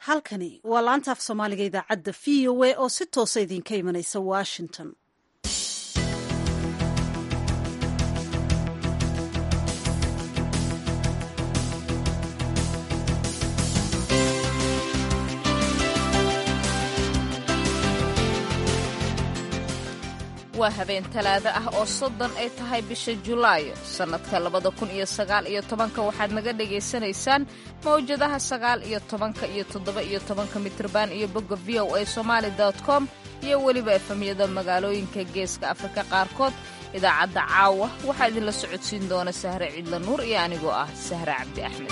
halkani waa laanta af soomaaliga idaacadda v o a oo si toosa idinka imanaysa washington waa habeen talaado ah oo soddon ay tahay bisha julaayo sannadka labada kun iyo sagaal iyo tobanka waxaad naga dhagaysanaysaan mawjadaha sagaal iyo tobanka iyo toddoba iyo tobanka mitrban iyo bogga v o a somaali com iyo weliba efamyada magaalooyinka geeska afrika qaarkood idaacadda caawa waxaa idinla socodsiin doona sahre ciidla nuur iyo anigoo ah sahre cabdi axmed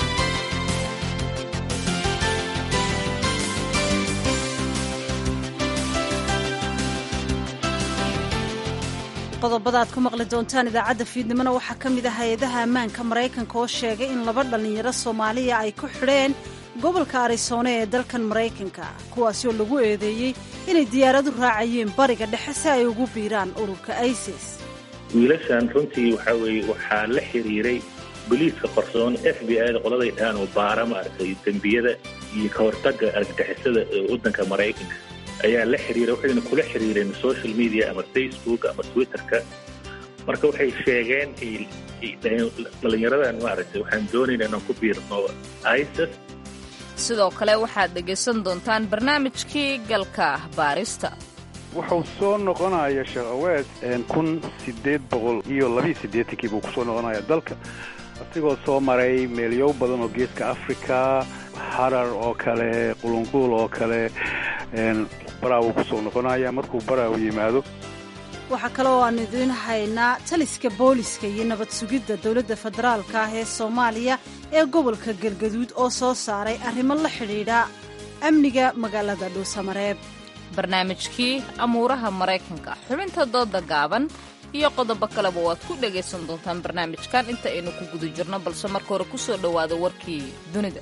qodobada aad ku maqli doontaan idaacadda fiidnimona waxaa ka mid ah hay-adaha ammaanka maraykanka oo sheegay in laba dhallinyaro soomaaliya ay ku xidheen gobolka arisoone ee dalkan maraykanka kuwaasi oo lagu eedeeyey inay diyaaradu raacayeen bariga dhexe si ay ugu biiraan ururka isis wiilashan runtii waxaa weeye waxaa la xiriiray boliiska qarsoon f b i da qoladay dhahaan oo baara maaragtay dembiyada iyo ka hortagga argagixisada ee waddanka maraykanka ayaa la xiriira waxayna kula xiriireen social media ama facebook ama twitterka marka waxay sheegeen dhalinyaradan maaragtay waxaan doonayna inaan ku biirno isis sidoo kale waxaad dhegaysan doontaan barnaamijkii galka baarista wuxuu soo noqonaya sheekh aweed kun sideed boqol iyo labiiyo siddeetankii buu kusoo noqonaya dalka asigoo soo maray meelyow badan oo geeska africa harar oo kale qulunquul oo kale baraawu kusoo noqonaya markuu baraawu yimaado waxaa kale oo aan idiin haynaa taliska booliska iyo nabad sugidda dowladda federaalka ah ee soomaaliya ee gobolka galgaduud oo soo saaray arrimo la xidhiidha amniga magaalada dhuusamareeb barnaamijkii amuuraha maraykanka xubinta dooda gaaban iyo qodobo kaleba waad ku dhagaysan doontaan barnaamijkan inta aynu ku guda jirno balse marka hore ku soo dhowaada warkii dunida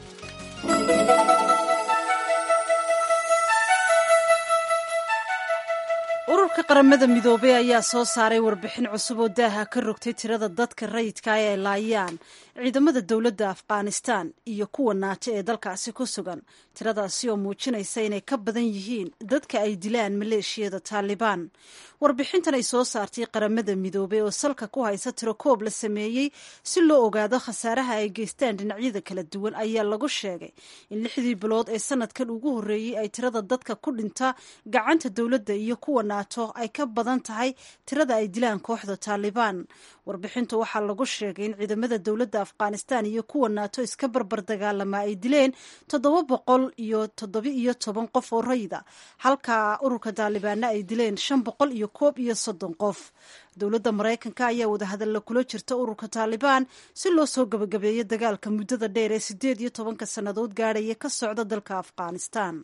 ururka qaramada midoobey ayaa soo saaray warbixin cusub oo daaha ka rogtay tirada dadka rayidka ah ay laayaan ciidamada dowladda afghanistan iyo kuwa naato ee dalkaasi ku sugan tiradaasi oo muujinaysa inay ka badan yihiin dadka ay dilaan maleeshiyada taalibaan warbixintan ay soo saartay qaramada midoobey oo salka ku haysa tiro koob la sameeyey si loo ogaado khasaaraha ay geystaan dhinacyada kala duwan ayaa lagu sheegay in lixdii bilood ee sanadkan ugu horreeyey ay tirada dadka ku dhinta gacanta dowladda iyo kuwa naato ay ka badan tahay tirada ay dilaan kooxda taalibaan warbixintu waxaa lagu sheegay in ciidamada dowladda afghanistan iyo kuwa naato iska barbar dagaalama ay dileen toddoba boqol iyo toddoba iyo toban qof oo rayida halka ururka taalibaanna ay dileen shan boqol iyo koob iyo soddon qof dowladda maraykanka ayaa wadahadalla kula jirta ururka taalibaan si loo soo gabagabeeyo dagaalka muddada dheer ee siddeed iyo tobanka sannadood gaadhaya ka socda dalka afghanistan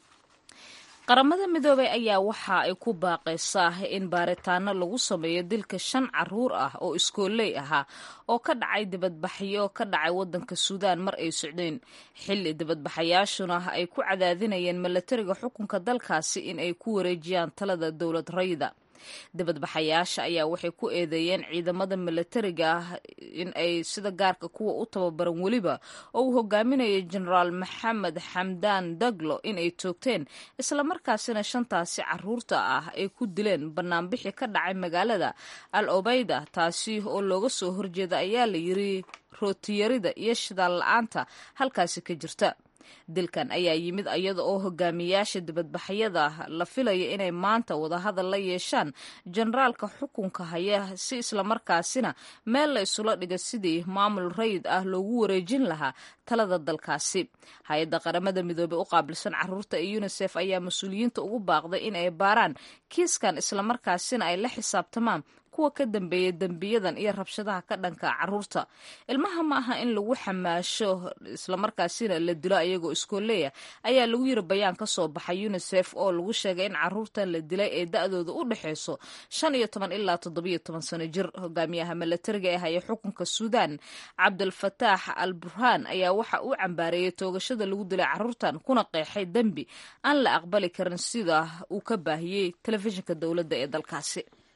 qaramada midoobey ayaa waxa ay ku baaqaysaa in baaritaano lagu sameeyo dilka shan caruur ah oo iskooley ahaa oo ka dhacay dibadbaxyo ka dhacay waddanka suudaan mar ay socdeen xilli dibadbaxayaashuna ay ku cadaadinayeen milatariga xukunka dalkaasi in ay ku wareejiyaan talada dowlad rayda dibadbaxayaasha ayaa waxay ku eedeeyeen ciidamada milatariga ah in ay sida gaarka kuwa u tababaran weliba oo uu hogaaminayo jenaraal maxamed xamdaan daglo in ay toogteen islamarkaasina shantaasi caruurta ah ay ku dileen banaanbixi ka dhacay magaalada al obeyda taasi oo looga soo horjeeda ayaa la yiri rootiyarida iyo shidaal la-aanta halkaasi ka jirta dilkan ayaa yimid iyada oo hogaamiyaasha dibadbaxyada la filaya inay maanta wadahadal la yeeshaan jenaraalka xukunka haya si islamarkaasina meel la isula dhiga sidii maamul rayid ah loogu wareejin lahaa talada dalkaasi hay-adda qaramada midoobey u qaabilsan caruurta ee unisef ayaa mas-uuliyiinta ugu baaqday in ay baaraan kiiskan islamarkaasina ay la xisaabtamaan kuwa ka dambeeya dembiyadan iyo rabshadaha ka dhanka caruurta ilmaha ma aha in lagu xamaasho islamarkaasina la dilo ayagoo iskooleya ayaa lagu yiri bayaan ka soo baxay unisef oo lagu sheegay in caruurtan la dilay ee da-dooda u dhexeyso shan iyo toban ilaa toddobiyo toban sano jir hogaamiyaha milatariga ee haya xukunka suudaan cabdulfataax al burhaan ayaa waxa uu cambaareeyey toogashada lagu dilay caruurtan kuna qeexay dembi aan la aqbali karin sida uu ka baahiyey telefishinka dowladda ee dalkaasi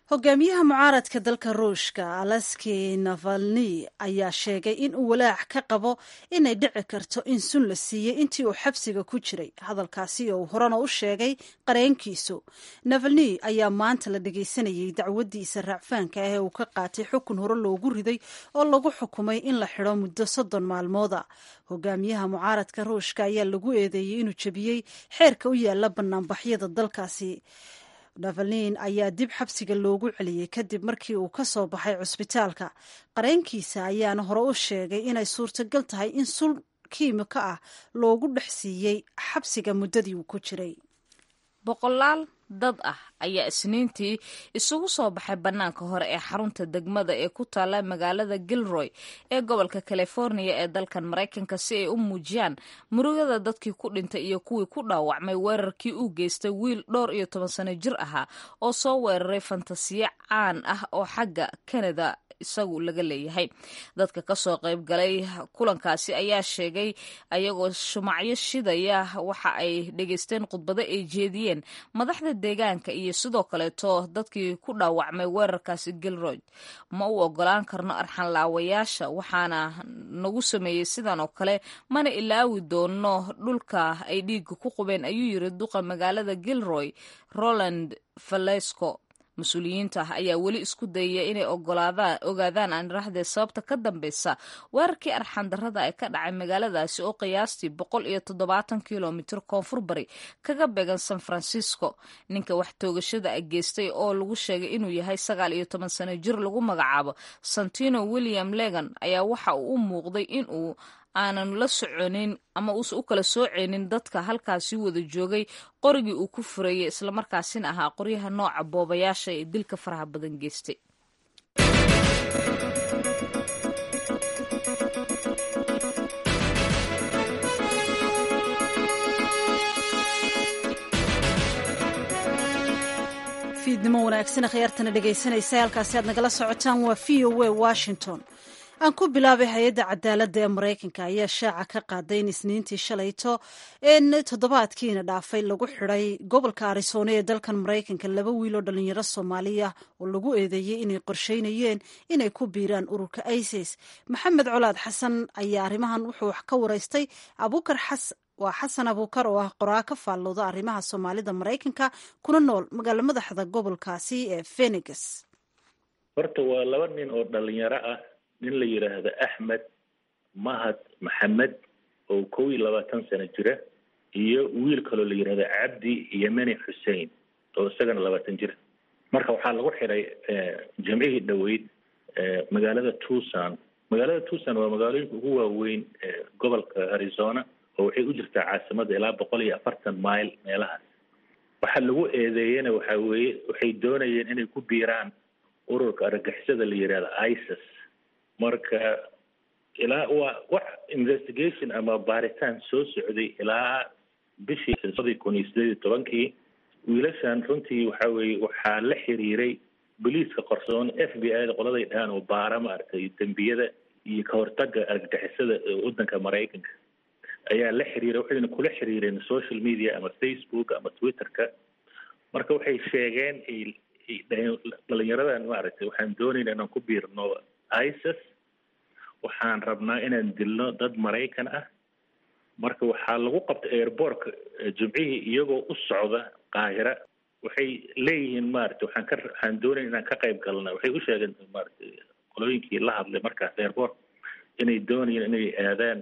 hogaamiyaha mucaaradka dalka ruushka alaski navalni ayaa sheegay in uu walaac ka qabo inay dhici karto in sun la siiyey intii uu xabsiga ku jiray hadalkaasi oo uu horena u sheegay qareenkiisu navalni ayaa maanta la dhegaysanayay dacwadiisa raacfaanka ah ee uu ka qaatay xukun hore loogu riday oo lagu xukumay in la xidho muddo soddon maalmooda hogaamiyaha mucaaradka ruushka ayaa lagu eedeeyey inuu jebiyey xeerka u yaala banaanbaxyada dalkaasi navalnin ayaa dib xabsiga loogu celiyey kadib markii uu ka soo baxay cusbitaalka qareenkiisa ayaana hore u sheegay inay suurtagal tahay in sul kiimiko ah loogu dhex siiyey xabsiga muddadii uu ku jiray boqolaal dad ah ayaa isniintii isugu soo baxay bannaanka hore ee xarunta degmada ee ku taalla magaalada gilroy ee gobolka californiya ee dalkan maraykanka si ay u muujiyaan murugada dadkii ku dhintay iyo kuwii ku dhaawacmay weerarkii uu geystay wiil dhowr iyo toban sano jir ahaa oo soo weeraray fantasiyo caan ah oo xagga kanada isagu laga leeyahay dadka kasoo qayb galay kulankaasi ayaa sheegay ayagoo shumacyo shidaya waxa ay dhegaysteen khudbado ay jeediyeen madaxda deegaanka iyo sidoo kaleeto dadkii ku dhaawacmay weerarkaasi gilroy ma u ogolaan karno arxanlaawayaasha waxaana nagu sameeyey sidan oo kale mana ilaawi doono dhulka ay dhiiga ku qubeen ayuu yiri duqa magaalada gilroy roland valesco mas-uuliyiinta ah ayaa weli isku dayaya inay ogolaadaan ogaadaan aanirahdee sababta ka dambeysa weerarkii arxandarrada ee ka dhacay magaaladaasi oo qiyaastii boqol iyo toddobaatan kilomitir koonfur bari kaga beegan san francisco ninka wax toogashada a geystay oo lagu sheegay inuu yahay sagaal iyo toban sano jir lagu magacaabo santino william legan ayaa waxa uu u muuqday inuu aanan la soconin ama uusan u kala sooceynin dadka halkaasi wada joogay qorigii uu ku furayay islamarkaasina ahaa qoryaha nooca boobayaasha ee dilka faraha badan geystay fiidnimo wanaagsan akhyaartana dhegaysanaysa halkaasi aad nagala socotaan waa v o a washington aan ku bilaabay hay-adda cadaaladda ee maraykanka ayaa shaaca ka qaaday in isniintii shalayto in toddobaadkiina dhaafay lagu xidhay gobolka arizona ee dalkan maraykanka laba wiil oo dhalinyaro soomaaliya oo lagu eedeeyey inay qorsheynayeen inay ku biiraan ururka isis maxamed colaad xasan ayaa arrimahan wuxuu wax ka waraystay abuukar xas waa xasan abuukar oo ah qoraa ka faallooda arrimaha soomaalida maraykanka kuna nool magaalo madaxda gobolkaasi ee phenix horta waa laba nin oo dhalinyaro ah nin la yidhaahdo axmed mahad maxamed oo kow iyo labaatan sano jira iyo wiil kaloo la yidhahdo cabdi yemeni xussein oo isagana labaatan jira marka waxaa lagu xidhay jamcihii dhoweyd magaalada tucson magaalada tucson waa magaalooyinka ugu waaweyn gobolka arizona oo waxay u jirtaa caasimada ilaa boqol iyo afartan mile meelahaas waxaa lagu eedeeyena waxaa weeye waxay doonayeen inay ku biiraan ururka argagixisada la yidhahdo isis marka ilaa waa wax investigation ama baaritaan soo socday ilaa bishii sadii kun iyo sideed iyo tobankii wiilashan runtii waxa weeye waxaa la xiriiray boliiska qarsoon f b i da qoladay dhahaan oo baara maaragtay dembiyada iyo ka hortaga argagixisada waddanka maraykanka ayaa la xiriiray waxayna kula xiriireen social media ama facebook ama twitterka marka waxay sheegeen dhalinyaradan maaragtay waxaan doonayna inaan ku biirno isis waxaan rabnaa inaan dilno dad maraykan ah marka waxaa lagu qabtay airbortka jimcihii iyagoo u socda qaahira waxay leeyihiin maaragtay waxaan ka waxaan doonaya inaan ka qayb galna waxay u sheegeen maaragtay qolooyinkii la hadlay markaas airport inay doonayeen inay aadaan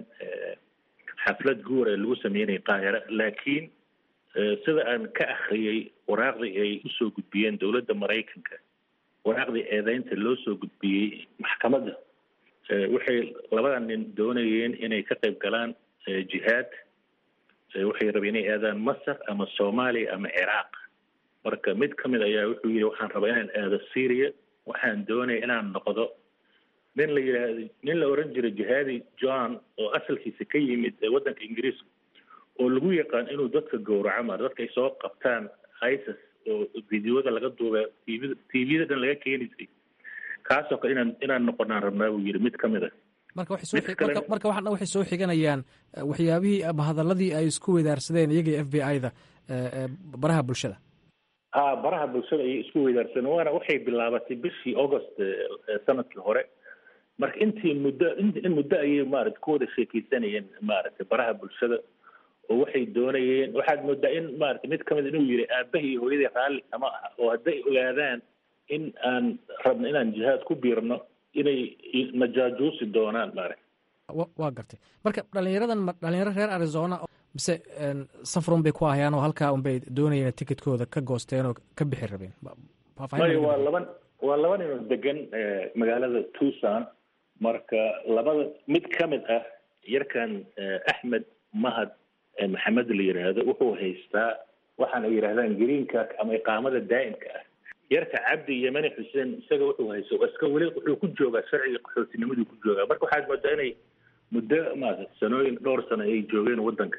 xaflad guur ee lagu sameynaya qaahira laakiin sida aan ka akriyay waraaqdii ay usoo gudbiyeen dowladda maraykanka waraaqdii eedeynta loo soo gudbiyey maxkamadda waxay labada nin doonayeen inay ka qayb galaan jihaad waxay rabeen inay aadaan masar ama soomaaliya ama ciraaq marka mid ka mid ayaa wuxuu yidhi waxaan rabaa inaan aado syria waxaan doonaya inaan noqdo nin la yidhaahdo nin la oran jiray jihaadi john oo asalkiisa ka yimid waddanka ingiriiska oo lagu yaqaan inuu dadka gowraco maar dadka ay soo qabtaan isis oo videoda laga duuba tvda tvda dhan laga keenaysay kaasoo kale inaan inaan noqonaan rabnaa buu yidhi mid ka mid a marka waxay soo marka marka waxaan waxay soo xiganayaan waxyaabihii ama hadalladii ay isku weydaarsadeen iyagii f b i da baraha bulshada ha baraha bulshada ayay isku weydaarsan waana waxay bilaabatay bishii august sanadkii hore marka intii muddo in muddo ayay maarata ku wada sheekeysanayeen maaragtay baraha bulshada oo waxay doonayeen waxaad moodaa in maarata mid kamid inuu yidhi aabbaha iyo hooyadii raalli kama aha oo hadday ogaadaan in aan rabno inaan jihaad ku biirno inay najaajuusi doonaan maarata waa gartay marka dhalinyaradan ma dhalinyaro reer arizona mise safrun bay ku ahayaan oo halkaa unbay doonayeen ticketkooda ka goosteen oo ka bixi rabeen maya waa laba waa laba ninoo degan magaalada tucson marka labada mid ka mid ah yarkan axmed mahad maxamed la yidhaahdo wuxuu haystaa waxaan ay yidhahdaan greenka ama iqaamada daa'imka ah yarka cabdi yemani xuseen isaga wuxuu hayso iska weli wuxuu ku joogaa sharciga qaxootinimaduu ku joogaa marka waxaad moodaa inay muddo maarata sanooyin dhowr sano ay joogeen waddanka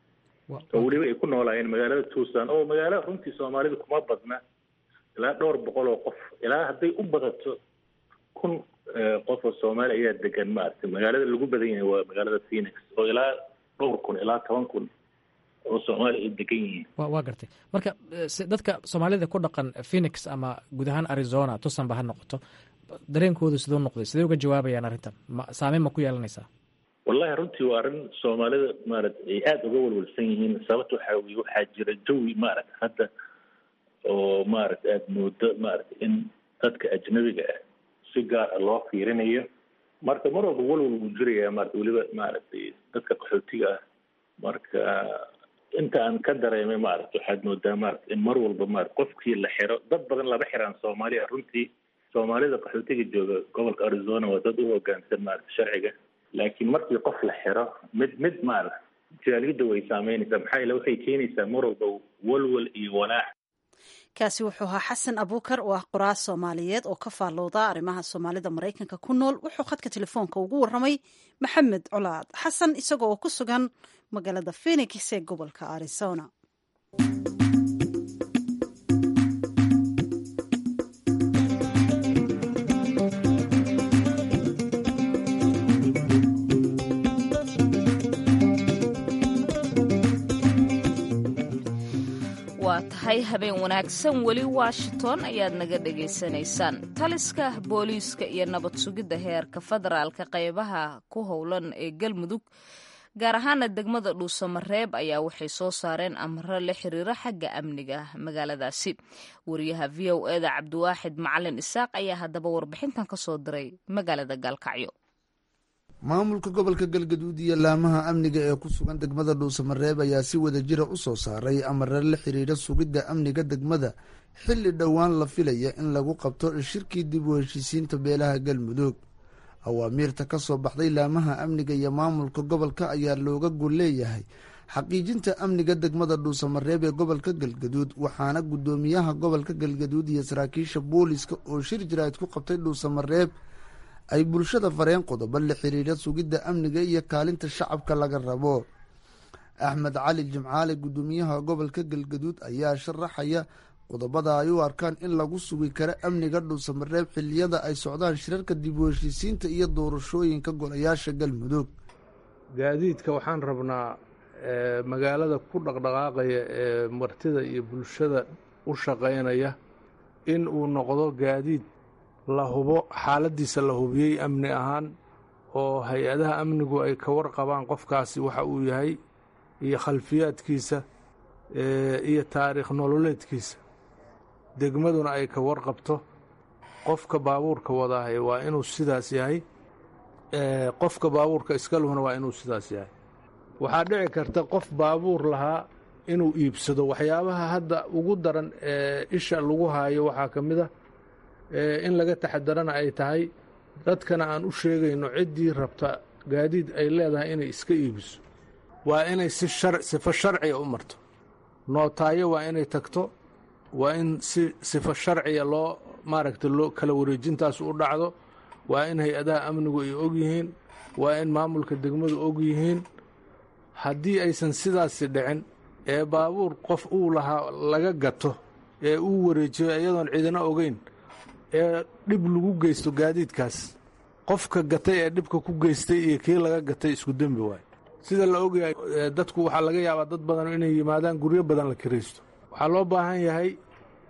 oo weliba ay ku noolaayeen magaalada tucson oo magaalo runtii soomaalida kuma badna ilaa dhowr boqol oo qof ilaa hadday u badato kun qof oo soomaali ayaa degan maarata magaalada lagu badan yahay waa magaalada phoenix oo ilaa dhowr kun ilaa toban kun oo soomaali ay degan yihiin wa waa gartay marka dadka soomaalida ku dhaqan phoenix ama guud ahaan arizona tucson ba ha noqoto dareenkoodu siduu noqday sidee uga jawaabayaan arrintan ma saameyn ma ku yeelanaysaa wallahi runtii waa arrin soomaalida maarata ay aada uga walwalsan yihiin sababta waxaa weye waxaa jira jawi maarata hadda oo maarata aada moodo maarata in dadka ajnabiga ah si gaar ah loo fiirinayo marka mar walba walwal buu jiraya maarata weliba maaragtay dadka qaxootiga ah marka inta aan ka dareemay maarata waxaad moodaa maarata in mar walba maarata qofkii la xiro dad badan laba xiraan soomaaliya runtii soomaalida qaxootiga jooga gobolka arizona waa dad u hogaansan maarata sharciga laakiin markii qof la xiro mid mid maarata jaaliyadda way saameynaysaa maxaa yeele waxay keenaysaa mar walba walwal iyo walaac kaasi wuxuu ahaa xasan abuukar oo ah qoraal soomaaliyeed oo ka faallowda arrimaha soomaalida maraykanka ku nool wuxuu khadka telefoonka ugu warramay maxamed colaad xasan isaga oo ku sugan magaalada phenix ee gobolka arizona waa tahay habeen wanaagsan weli washington ayaad naga dhegaysanaysaan taliska booliiska iyo nabad sugidda heerka federaalka qaybaha ku howlan ee galmudug gaar ahaana degmada dhuusamareeb ayaa waxay soo saareen amaro la xiriira xagga amniga magaaladaasi wariyaha v o eda cabdiwaaxid macalin isaaq ayaa haddaba warbixintan ka soo diray magaalada gaalkacyo maamulka gobolka galgaduud iyo laamaha amniga ee ku sugan degmada dhuusamareeb ayaa si wada jira u soo saaray amare la xiriira sugidda amniga degmada xilli dhowaan la filaya in lagu qabto shirkii dib u heshiisiinta beelaha galmudug awaamiirta ka soo baxday laamaha amniga iyo maamulka gobolka ayaa looga gol leeyahay xaqiijinta amniga degmada dhuusamareeb ee gobolka galgaduud waxaana guddoomiyaha gobolka galgaduud iyo saraakiisha booliska oo shir jiraad ku qabtay dhuusamareeb ay bulshada fareen qodobo la xiriira sugidda amniga iyo kaalinta shacabka laga rabo axmed cali jimcaale guddoomiyaha gobolka galgaduud ayaa sharaxaya qodobada ay u arkaan in lagu sugi karo amniga dhuusamareeb xiliyada ay socdaan shirarka dib u heshiisiinta iyo doorashooyinka golayaasha galmudug gaadiidka waxaan rabnaa magaalada ku dhaqdhaqaaqaya ee martida iyo bulshada u shaqaynaya in uu noqdo gaadiid la hubo xaaladiisa la hubiyey amni ahaan oo hay-adaha amnigu ay ka warqabaan qofkaasi waxa uu yahay iyo khalfiyaadkiisa iyo taariikh nololeedkiisa degmaduna ay ka warqabto qofka baabuurka wadaahay waa inuu sidaas yahay qofka baabuurka iskaluhuna waa inuu sidaas yahay waxaa dhici karta qof baabuur lahaa inuu iibsado waxyaabaha hadda ugu daran ee isha lagu haayo waxaa ka mid a in laga taxadarana ay tahay dadkana aan u sheegayno ciddii rabta gaadiid ay leedahay inay iska iibiso waa inay si sifo sharciga u marto nootaayo waa inay tagto waa in si sifo sharciga loo maaragta loo kala wareejintaas u dhacdo waa in hay-adaha amnigu ay og yihiin waa in maamulka degmadu og yihiin haddii aysan sidaasi dhicin ee baabuur qof uu lahaa laga gato ee uu wareejiyo iyadoon cidina ogeyn ee dhib lagu geysto gaadiidkaas qofka gatay ee dhibka ku geystay iyo kii laga gatay isku dembi waayo sida la ogyahay dadku waxaa laga yaabaa dad badan inay yimaadaan guryo badan la kiraysto waxaa loo baahan yahay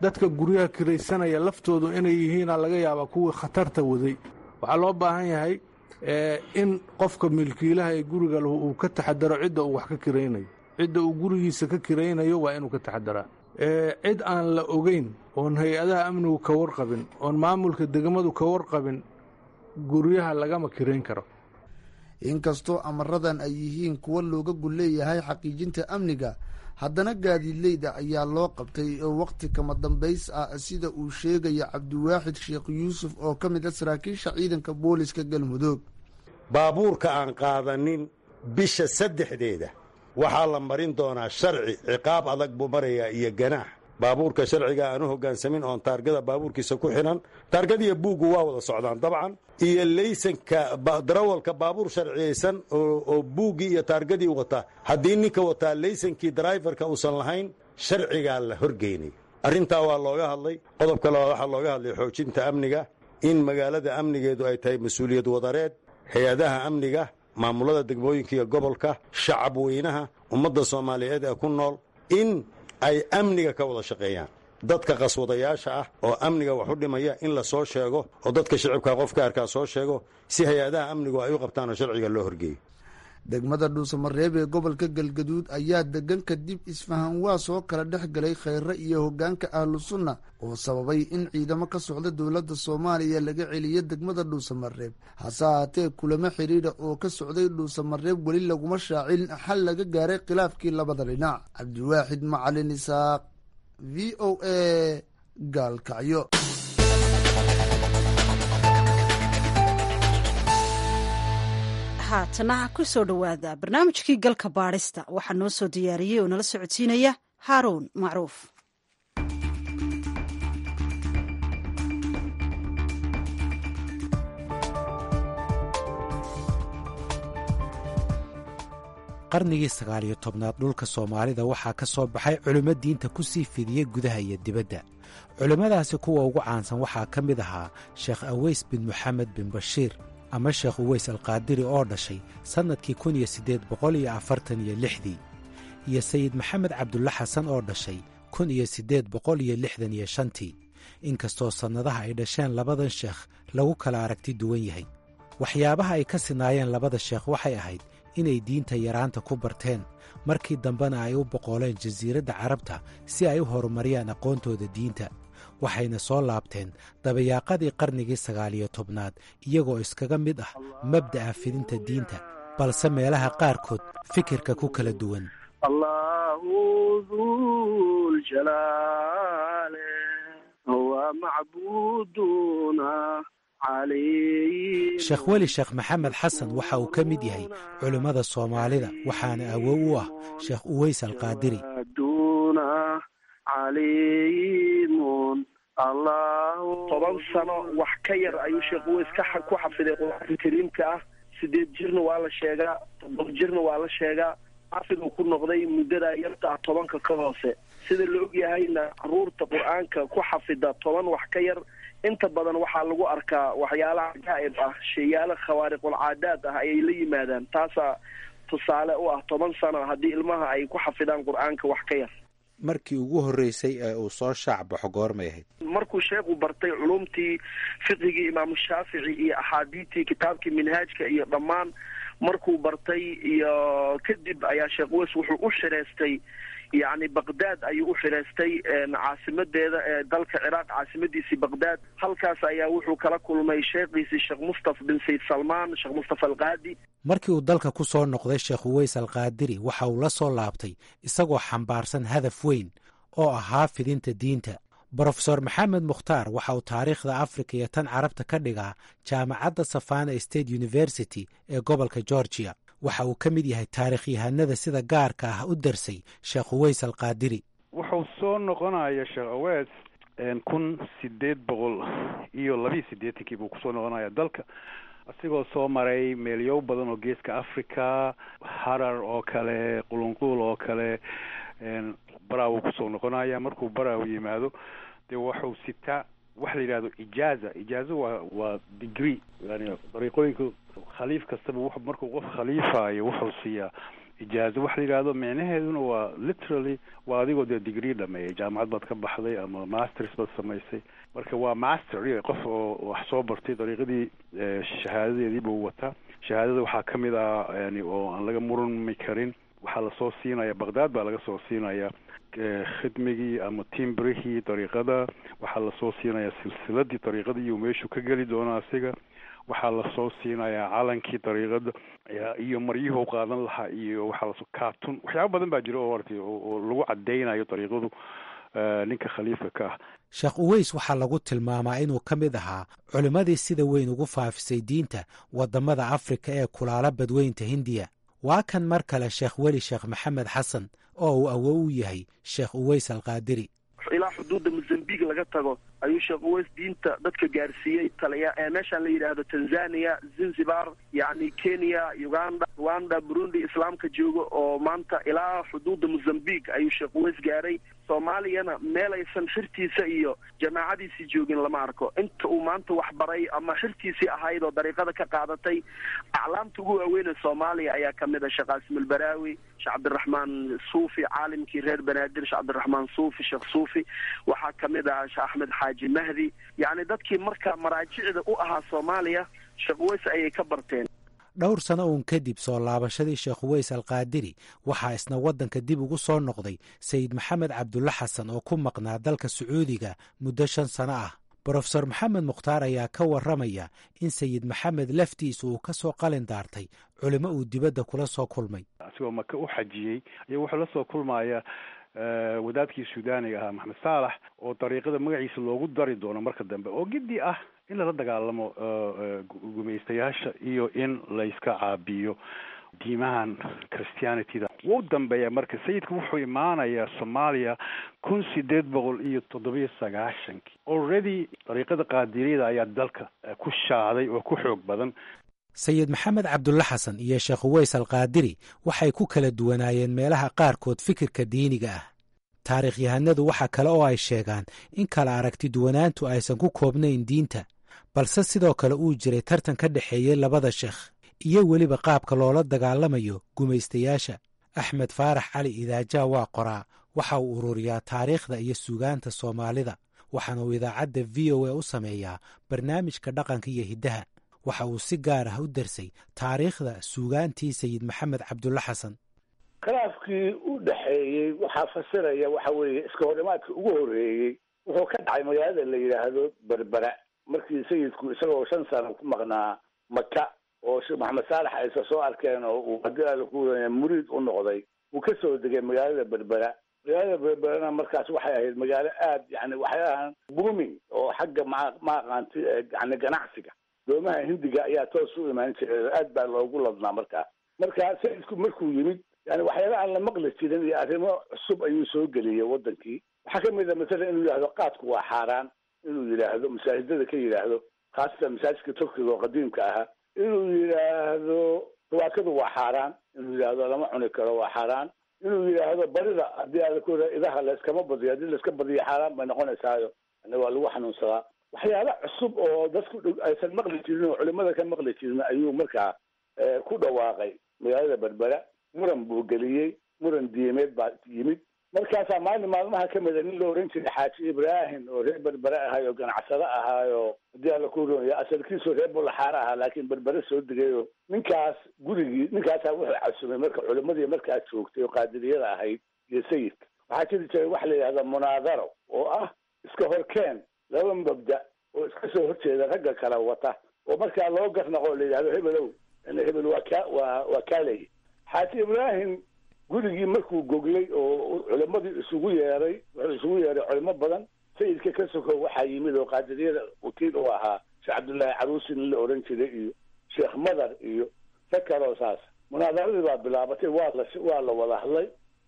dadka guryaha kiraysanaya laftoodu inay yihiina laga yaabaa kuwii khatarta waday waxaa loo baahan yahay in qofka milkiilaha ee guriga lahu uu ka taxadaro cidda uu wax ka kiraynayo cidda uu gurigiisa ka kiraynayo waa inuu ka taxadaraa cid aan la ogeyn oon hay-adaha amnigu ka warqabin oon maamulka degmadu ka warqabin guryaha lagama kirayn karo inkastoo amaradan ay yihiin kuwo looga gul leeyahay xaqiijinta amniga haddana gaadiidleyda ayaa loo qabtay oo wakhti kama dambays ah sida uu sheegaya cabdiwaaxid sheekh yuusuf oo ka mid ah saraakiisha ciidanka booliska galmudug baabuurka aan qaadanin bisha saddexdeeda waxaa la marin doonaa sharci ciqaab adag buu marayaa iyo ganaax baabuurka sharciga aanu hoggaansamin oon taargada baabuurkiisa ku xidhan taargadiiyo buuggu waa wada socdaan dabcan iyo laysanka darawalka baabuur sharciyaysan oo buuggii iyo taargadii wata haddii ninka wataa laysankii darayfarka uusan lahayn sharcigaa la horgeynay arrintaa waa looga hadlay qodobka labaad waxaa looga hadlay xoojinta amniga in magaalada amnigeedu ay tahay mas-uuliyad wadareed hay-adaha amniga maamulada degmooyinka iyo gobolka shacab weynaha ummadda soomaaliyeed ee ku nool in ay amniga ka wada shaqeeyaan dadka qaswadayaasha ah oo amniga wax u dhimaya in la soo sheego oo dadka shicibka qofka arkaa soo sheego si hay-adaha amnigu ay u qabtaanoo sharciga loo horgeeyo degmada dhuusamareeb ee gobolka galgaduud ayaa degan kadib isfahan waa soo kala dhex galay kheyre iyo hoggaanka ahlu sunna oo sababay in ciidamo ka socda dowladda soomaaliya laga celiyo degmada dhuusamareeb hase ahaatee kulamo xidhiidha oo ka socday dhuusamareeb weli laguma shaacin xal laga gaaray khilaafkii labada dhinac cabdiwaaxid macalin isaaq v o a gaalkacyo haatana ku soo dhowaada barnaamijkii galka baadhista waxaa noo soo diyaariyey oo nala socodsiinaya haaruun macruuf qarnigii sagaaliyo tobnaad dhulka soomaalida waxaa ka soo baxay culimmo diinta ku sii fidiyey gudaha iyo dibadda culimmadaasi kuwa ugu caansan waxaa ka mid ahaa sheekh aweys bin moxamed bin bashiir ama sheekh uweys alqaadiri oo dhashay sannadkii kun iyo siddeed boqol iyo afartan iyo lixdii iyo sayid maxamed cabdulla xasan oo dhashay kun iyo siddeed boqol iyo lixdan iyo shantii inkastoo sannadaha ay dhasheen labadan sheekh lagu kala aragti duwan yahay waxyaabaha ay ka sinaayeen labada sheekh waxay ahayd inay diinta yaraanta ku barteen markii dambena ay u boqooleen jasiiradda carabta si ay u horumariyaan aqoontooda diinta waxayna soo laabteen dabayaaqadii qarnigii sagaaliyo tobnaad iyagoo iskaga mid ah mabda'a fidinta diinta balse meelaha qaarkood fikirka ku kala duwan sheekh weli sheekh maxamed xasan waxa uu ka mid yahay culimmada soomaalida waxaana awow u ah sheekh uweys alqaadiri toban sano wax ka yar ayuu sheekh uweys ku xafiday qur-aanka kariimka ah sideed jirna waa la sheegaa toddoba jirna waa la sheegaa xafiduu ku noqday muddada yarta ah tobanka ka hoose sida la og yahayna caruurta qur-aanka ku xafida toban wax ka yar inta badan waxaa lagu arkaa waxyaalaha cajaa'ib ah sheeyaala khawaariqul caadaad ah ayay la yimaadaan taasaa tusaale u ah toban sano haddii ilmaha ay ku xafidaan qur-aanka wax ka yar markii ugu horreysay ee uu soo shaac baxo goormay ahayd markuu sheekhu bartay culumtii fiqigii imaamu shaafici iyo axaadiidtii kitaabkii minhaajka iyo dhammaan markuu bartay iyo kadib ayaa sheekh weys wuxuu u xireystay yacni baqdaad ayuu u xireystay caasimadeeda ee dalka ciraaq caasimadiisii baqdaad halkaas ayaa wuxuu kala kulmay sheekhiisii sheekh mustafa bin sayd salmaan sheekh mustafa alqaadi markii uu dalka ku soo noqday sheekh uweys alqaadiri waxa uu la soo laabtay isagoo xambaarsan hadaf weyn oo ahaa fidinta diinta brofesor maxamed mukhtaar waxa uu taariikhda afrika iyo tan carabta ka dhigaa jaamacadda savana state university ee gobolka georgia waxa uu ka mid yahay taarikhyahanada sida gaarka ah u darsay sheekh uweys alqaadiri wuxuu soo noqonaya sheekh aweys kun sideed boqol iyo labiiyo siddeetankii buu kusoo noqonaya dalka asigoo soo maray meelyow badan oo geeska africa harar oo kale qulunquul oo kale baraawu kusoo noqonaya markuu baraaw yimaado dee waxuu sitaa waxa la yidhahdo ijaaza ijaaza waa waa degree yani dariiqooyinka khaliif kastaba w markuu qof khaliifayo wuxuu siiyaa ijaazo waxa la yidhahdo micnaheeduna waa literally waa adigoo dee degree dhameeyay jaamacad baad ka baxday ama masters baad samaysay marka waa master qof oo wax soo bartay dariiqadii shahaadadeedii buu wataa shahaadada waxaa ka mid ah yani oo aan laga murmi karin waxaa lasoo siinaya baqdaad baa laga soo siinaya khidmigii ama timbrihii dariiqada waxaa lasoo siinaya silsiladii dariiqadii iyo meeshuu ka geli doono asiga waxaa lasoo siinayaa calankii dariiqada iyo maryuhu qaadan lahaa iyo waxaa lasoo cartoon waxyaaba badan baa jira oo artay oo lagu cadeynayo dariiqadu ninka khaliifka ka ah sheekh uweys waxaa lagu tilmaamaa inuu ka mid ahaa culimmadii sida weyn ugu faafisay diinta waddamada afrika ee kulaala badweynta hindiya waa kan mar kale sheekh weli sheekh maxamed xasan oo uu awow u yahay sheekh uweys alqaadiri ilaa xuduudda mozambique laga tago ayuu sheekh uweys diinta dadka gaarsiiyey taliya ee meeshaan la yidhaahdo tanzania zanzibar yacni kenya uganda rwanda burundi islaamka jooga oo maanta ilaa xuduudda mozambique ayuu sheekh uweys gaaray soomaaliyana meel aysan xirtiisa iyo jamaacadiisii joogin lama arko inta uu maanta wax baray ama xirtiisii ahayd oo dariiqada ka qaadatay aclaamta ugu waaweyne soomaaliya ayaa kamid a sheekh qaasim albaraawi sheekh cabdiraxmaan suufi caalimkii reer banaadir sheekh cabdiraxmaan suufi sheekh suufi waxaa kamid ah sheekh axmed xaaji mahdi yacni dadkii marka maraajicda u ahaa soomaaliya sheekh uweys ayay ka barteen dhowr sano uun kadib soo laabashadii sheekh uweys alqaadiri waxaa isna waddanka dib ugu soo noqday sayid maxamed cabdulla xasan oo ku maqnaa dalka sacuudiga muddo shan sano ah brofesor maxamed mukhtaar ayaa ka warramaya in sayid maxamed laftiisa uu ka soo qalin daartay culimo uu dibadda kula soo kulmay asigoo maka u xajiyey ayaa wuxuu la soo kulmaya wadaadkii suudaaniga ahaa maxamed saalax oo dariiqada magaciisa loogu dari doono marka dambe oo giddi ah in lala dagaalamo gumaystayaasha iyo in layska caabiyo diimahan christianityda wuu dambeeya marka sayidku wuxuu imaanayaa soomaaliya kun sideed boqol iyo toddobiyo sagaashankii already dariiqada qaadiriyada ayaa dalka ku shaaday oo ku xoog badan sayid maxamed cabdulla xasan iyo sheekh uweys alqaadiri waxay ku kala duwanaayeen meelaha qaarkood fikirka diiniga ah taarikhyahanadu waxa kale oo ay sheegaan in kala aragti duwanaantu aysan ku koobnayn diinta balse sidoo kale uu jiray tartan ka dhexeeyey labada sheekh iyo weliba qaabka loola dagaalamayo gumaystayaasha axmed faarax cali idaajaa waa qoraa waxa uu ururiyaa taariikhda iyo suugaanta soomaalida waxaana uu idaacadda v o a u sameeyaa barnaamijka dhaqanka iyo hiddaha waxa uu si gaar ah u darsay taariikhda suugaantii sayid maxamed cabdulla xasan khilaafkii u dhexeeyey waxaa fasiraya waxa weeye iska horimaadka ugu horeeyey wuxuu ka dhacay magaalada la yidhaahdo berbera markii sayidku isagoo shan sano ku maqnaa maka oo sheekh maxamed saalax aysa soo arkeen oo uu haddii alla ku waya muriid u noqday uu ka soo degay magaalada berbera magaalada berberana markaas waxay ahayd magaalo aad yani waxyaalahan booming oo xagga ma ma aqaanti yani ganacsiga doomaha hindiga ayaa toos u imaan jiray aad baa loogu ladnaa markaa marka sayidku markuu yimid yani waxyaala aan la maqli jirin iyo arrimo cusub ayuu soo geliyey wadankii waxaa kamid a masalan inuu yidhahdo qaadku waa xaaraan inuu yidhaahdo masaajidada ka yidhaahdo khaasatan masaajidka turkiga oo qadiimka ahaa inuu yidhaahdo tawaakadu waa xaaraan inuu yidhaahdo lama cuni karo waa xaaraan inuu yidhaahdo barida haddii aada ku idaha layskama badiyo haddii layska badiyo xaaraan bay noqonaysaayo yani waa lagu xanuunsadaa waxyaala cusub oo dadku aysan maqli jirin oo culimada ka maqli jirin ayuu markaa ku dhawaaqay magaalada berbera muran buu geliyey muran diimeed baa yimid markaasaa maalin maalmaha ka mida nin la oran jiray xaaji ibraahim oo reer berbere ahay oo ganacsado ahaayo haddii alla ku ronya asalkiisu reer bulaxaar ahaa laakiin berbere soo degayo ninkaas gurigii ninkaasaa wuxuu casumay marka culimadii markaa joogtay oo qaadiriyada ahayd iyo sayidka waxaa jiri jiray waxa la yidhahda munaadaro oo ah iska horkeen laba mabda oo iska soo horjeeda ragga kala wata oo markaa loo garnaqo oo la yidhahdo hebelow hebel waa ka waa waa kaalay xaaji ibraahim gurigii markuu goglay oo culimadii isugu yeeray wuxuu isugu yeeray culimo badan sayidka ka soko waxaa yimid oo qaadiriyada wakiil u ahaa sheekh cabdullaahi caruusi nin la oran jiray iyo sheekh madar iyo rag kaloo saas munaadaradii baa bilaabatay waa la waa la wada hadlay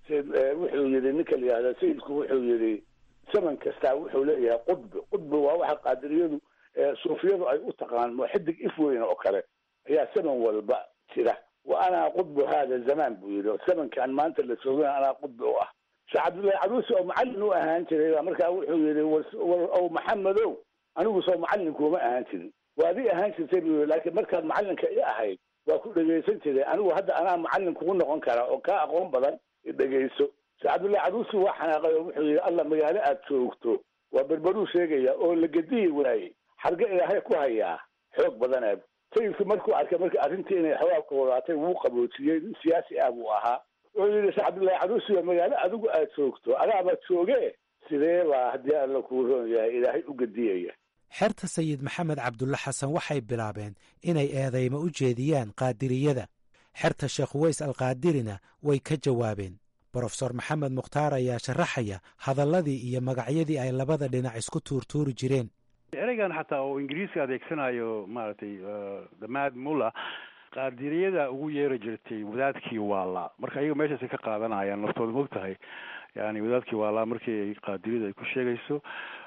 wuxuu yidhi ninka la yihahda sayidku wuxuu yidhi zaman kastaa wuxuu leeyahay qudbi qudbi waa waxa qaadiriyadu suufiyadu ay u taqaan xidig if weyn oo kale ayaa zaman walba jira wa anaa qudbu hada zaman buu yidhi zamankan maanta la soogana anaa qudbi u ah sheekh cabdullaahi caruusi oo macallin u ahaan jiray markaa wuxuu yidhi ow maxamedow anigu soo macallin kuuma ahaan jirin waad i ahaan jirtay buu yidhi laakiin markaad macallinka i ahayd waa ku dhegaysan jiray anigu hadda anaa macallin kugu noqon kara oo kaa aqoon badan dhegayso sheekh cabdullahi caruusi waa xanaaqay oo wuxuu yidhi alla magaalo aad joogto waa berberuu sheegaya oo la gediyi waayey xarge ilaahay ku hayaa xoog badanaab sayidku markuu arkay marka arrintii inay xawaabka wadaatay wuu qaboojiyey nin siyaasi ah buu ahaa wuxuu yidhi sheekh cabdullahi caruusi waa magaalo adigu aad joogto adaaba jooge sidee baa haddii alla kuu roon yahay ilaahay u gediyaya xerta sayid maxamed cabdulle xasan waxay bilaabeen inay eedaymo u jeediyaan qaadiriyada xerta sheekh uweys alqaadirina way ka jawaabeen brofesor maxamed mukhtaar ayaa sharaxaya hadalladii iyo magacyadii ay labada dhinac isku tuurtuuri jireen ereygan xataa oo ingiriiska adeegsanayo maaragtay damaad mulla qaadiriyada ugu yeeri jirtay wadaadkii waala marka ayaga meeshaasay ka qaadanayaan naftooda mog tahay yani wadaadkii waala markii ay qaadiriyada ay ku sheegayso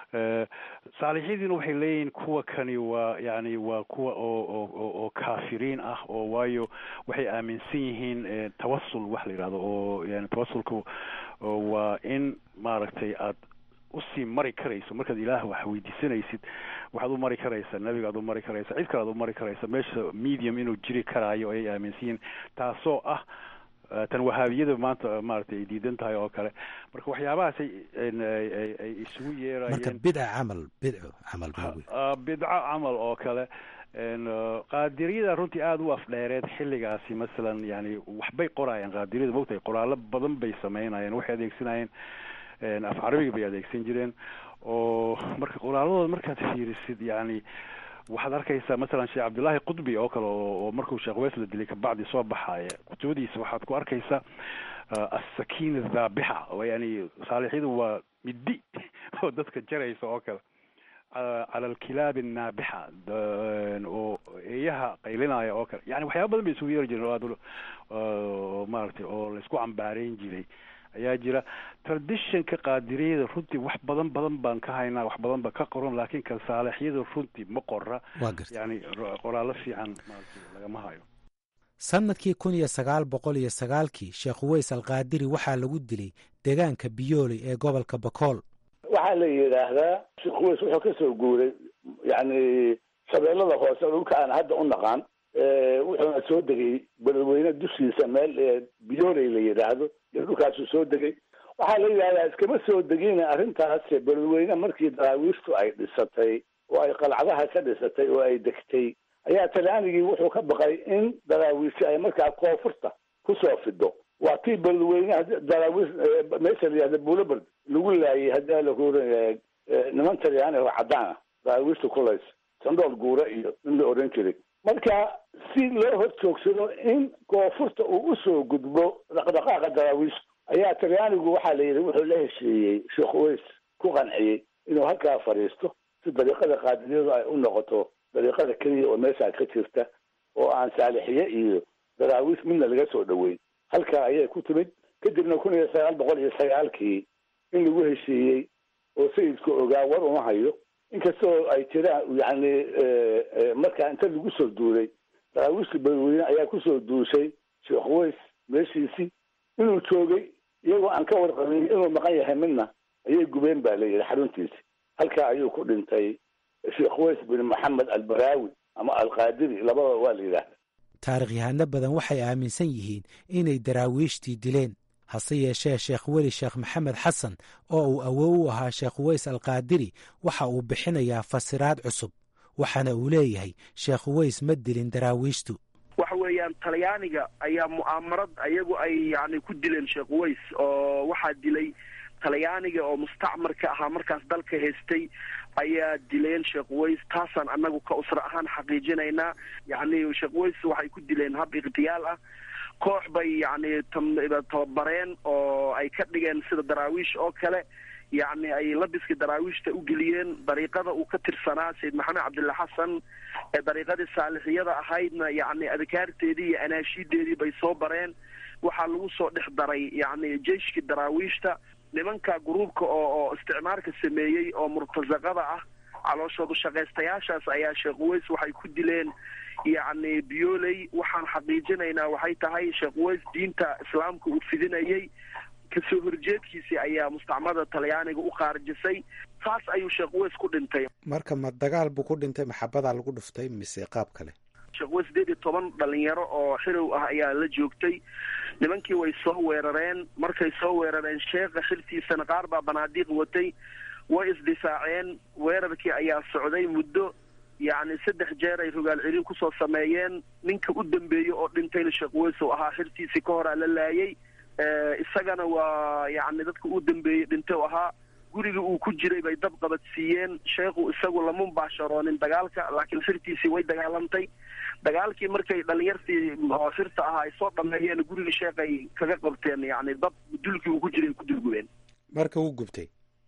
saalixidiina waxay leeyihiin kuwa kani waa yani waa kuwa oo oo oo kaafiriin ah oo waayo waxay aaminsan yihiin tawasul wax la yidhahdo oo yani tawasulka waa in maaragtay aad usii mari karayso markaad ilaah wax weydiisanaysid waxaad u mari karaysaa nebiga aad u mari karaysa cid kale aad u mari karaysa meesha medium inuu jiri karaayo ayay aaminsan yihiin taasoo ah tan wahaabiyada maanta maaragtay ay diidan tahay oo kale marka waxyaabahaasay ay isugu yeerayeen marka bidca camal bidco camal bidco camal oo kale qaadiriyada runtii aada u afdheereed xilligaasi masalan yani waxbay qoraayeen qaadiriyada mogtahay qoraallo badan bay sameynayeen waxay adeegsanayeen af carabiga bay adeegsan jireen oo marka qoraaladooda markaad fiirisid yani waxaad arkaysaa masalan sheekh cabdullaahi qudbi oo kale oo markuu sheekh weys la dilay kabacdi soo baxaaya kutubadiisa waxaad ku arkaysaa assakiina dhaabixa oo yani saalixyadu waa middi oo dadka jaraysa oo kale cala alkilaabi annaabixa oo eeyaha qaylinaya oo kale yani waxyaaba badan bay isugu yeeri jireen oo aad maaragtay oo laysku cambaareyn jiray ayaa jira traditionka qaadiriyada runtii wax badan badan baan ka haynaa wax badan ba ka qoran laakiin kan saalixyada runtii ma qora yani qoraallo fiican maaragtay lagama hayo sannadkii kun iyo sagaal boqol iyo sagaalkii sheekh uweys alqaadiri waxaa lagu dilay deegaanka biyooley ee gobolka bakool waxaa la yidhaahdaa sheekh uweys wuxuu ka soo guuray yani shabeellada hoose dhulka aan hadda u naqaan wuxuuna soo degay beledweyne dushiisa meel biyooley la yidhaahdo iyo dhulkaasuu soo degay waxaa la yidhahdaa iskama soo degin arrintaas beledweyne markii daraawiishtu ay dhisatay oo ay qalcadaha ka dhisatay oo ay degtay ayaa talyaanigii wuxuu ka baqay in daraawiishi ay markaa koonfurta kusoo fido waa tii beledweyne daraawiish meesha la yihahda bulaberd lagu laayay haddii la kuoran yahay niman talyaani oo caddaan ah daraawiishta kulays sandool guura iyo in la oran jiray marka si loo hor joogsado in koonfurta uu usoo gudbo dhaqdhaqaaqa daraawiishta ayaa talyaanigu waxaa la yidhi wuxuu la heshiiyey sheekh uweys ku qanciyey inuu halkaa fadhiisto si dariiqada qaadiriyadu ay u noqoto dariiqada keliya oo meeshaa ka jirta oo aan saalixiye iyo daraawiish midna laga soo dhoweyn halkaa ayay ku timid kadibna kun iyo sagaal boqol iyo sagaalkii in lagu heshiiyey oo sayidku ogaa war uma hayo inkastoo ay jiraan yani markaa inta lagu soo duulay daraawiishta beledweyne ayaa kusoo duushay sheekh uweys meeshiisii inuu joogay iyagoo aan ka warqabin inuu maqan yahay midna ayay gubeen baa la yidhi xaruntiisi halkaa ayuu ku dhintay sheekh uweys bin maxamed albaraawi ama alqaadiri labadaba waa la yidhaahda taarikhyahanno badan waxay aaminsan yihiin inay daraawiishtii dileen hase yeeshee sheekh weli sheekh maxamed xasan oo uu awow u ahaa sheekh uweys alqaadiri waxa uu bixinayaa fasiraad cusub waxaana uu leeyahay sheekh uweys ma dilin daraawiishtu waxa weeyaan talyaaniga ayaa mu'aamarad ayagu ay yani ku dileen sheekh uweys oo waxaa dilay talyaaniga oo mustacmarka ahaa markaas dalka haystay ayaa dileen sheekh uweys taasaan annagu ka usra ahaan xaqiijinaynaa yani sheekh uweys waxay ku dileen hab ikhtiyaal ah koox bay yani tababareen oo ay ka dhigeen sida daraawiish oo kale yacni ay labiska daraawiishta u geliyeen dariiqada uu ka tirsanaa sayid maxamed cabdilla xasan ee dariiqadii saalixiyada ahaydna yacni adkaarteedii iyo anaashiideedii bay soo bareen waxaa lagu soo dhex daray yacni jeyshkii daraawiishta nimanka gruubka oo oo isticmaarka sameeyey oo murtasaqada ah calooshoodu shaqaystayaashaas ayaa sheekh uweys waxay ku dileen yacni biyooley waxaan xaqiijinaynaa waxay tahay sheekh uweys diinta islaamka uu fidinayey kasoo horjeedkiisii ayaa mustacmada talyaaniga u qaarjisay saas ayuu sheekh uweys ku dhintay marka ma dagaal buu ku dhintay maxabadaa lagu dhuftay mise qaab kale sheekwe sideed iyo toban dhalinyaro oo xirow ah ayaa la joogtay nimankii way soo weerareen markay soo weerareen sheekha xiltiisana qaar baa banaadiiq watay way isdifaaceen weerarkii ayaa socday muddo yacni saddex jeer ay rogaal celin kusoo sameeyeen ninka u dambeeyey oo dhintayna sheekh weysow ahaa xirtiisii ka horaa la laayay isagana waa yacni dadka u dambeeyey dhintay u ahaa guriga uu ku jiray bay dab qabadsiiyeen sheekhu isagu lama mubaasharoonin dagaalka laakiin xirtiisii way dagaalantay dagaalkii markay dhalinyartii oo xirta ahaa ay soo dhameeyeen guriga sheekhay kaga qabteen yacni dab dulkii uu ku jiray ku dulgubeen marka wuu gubtay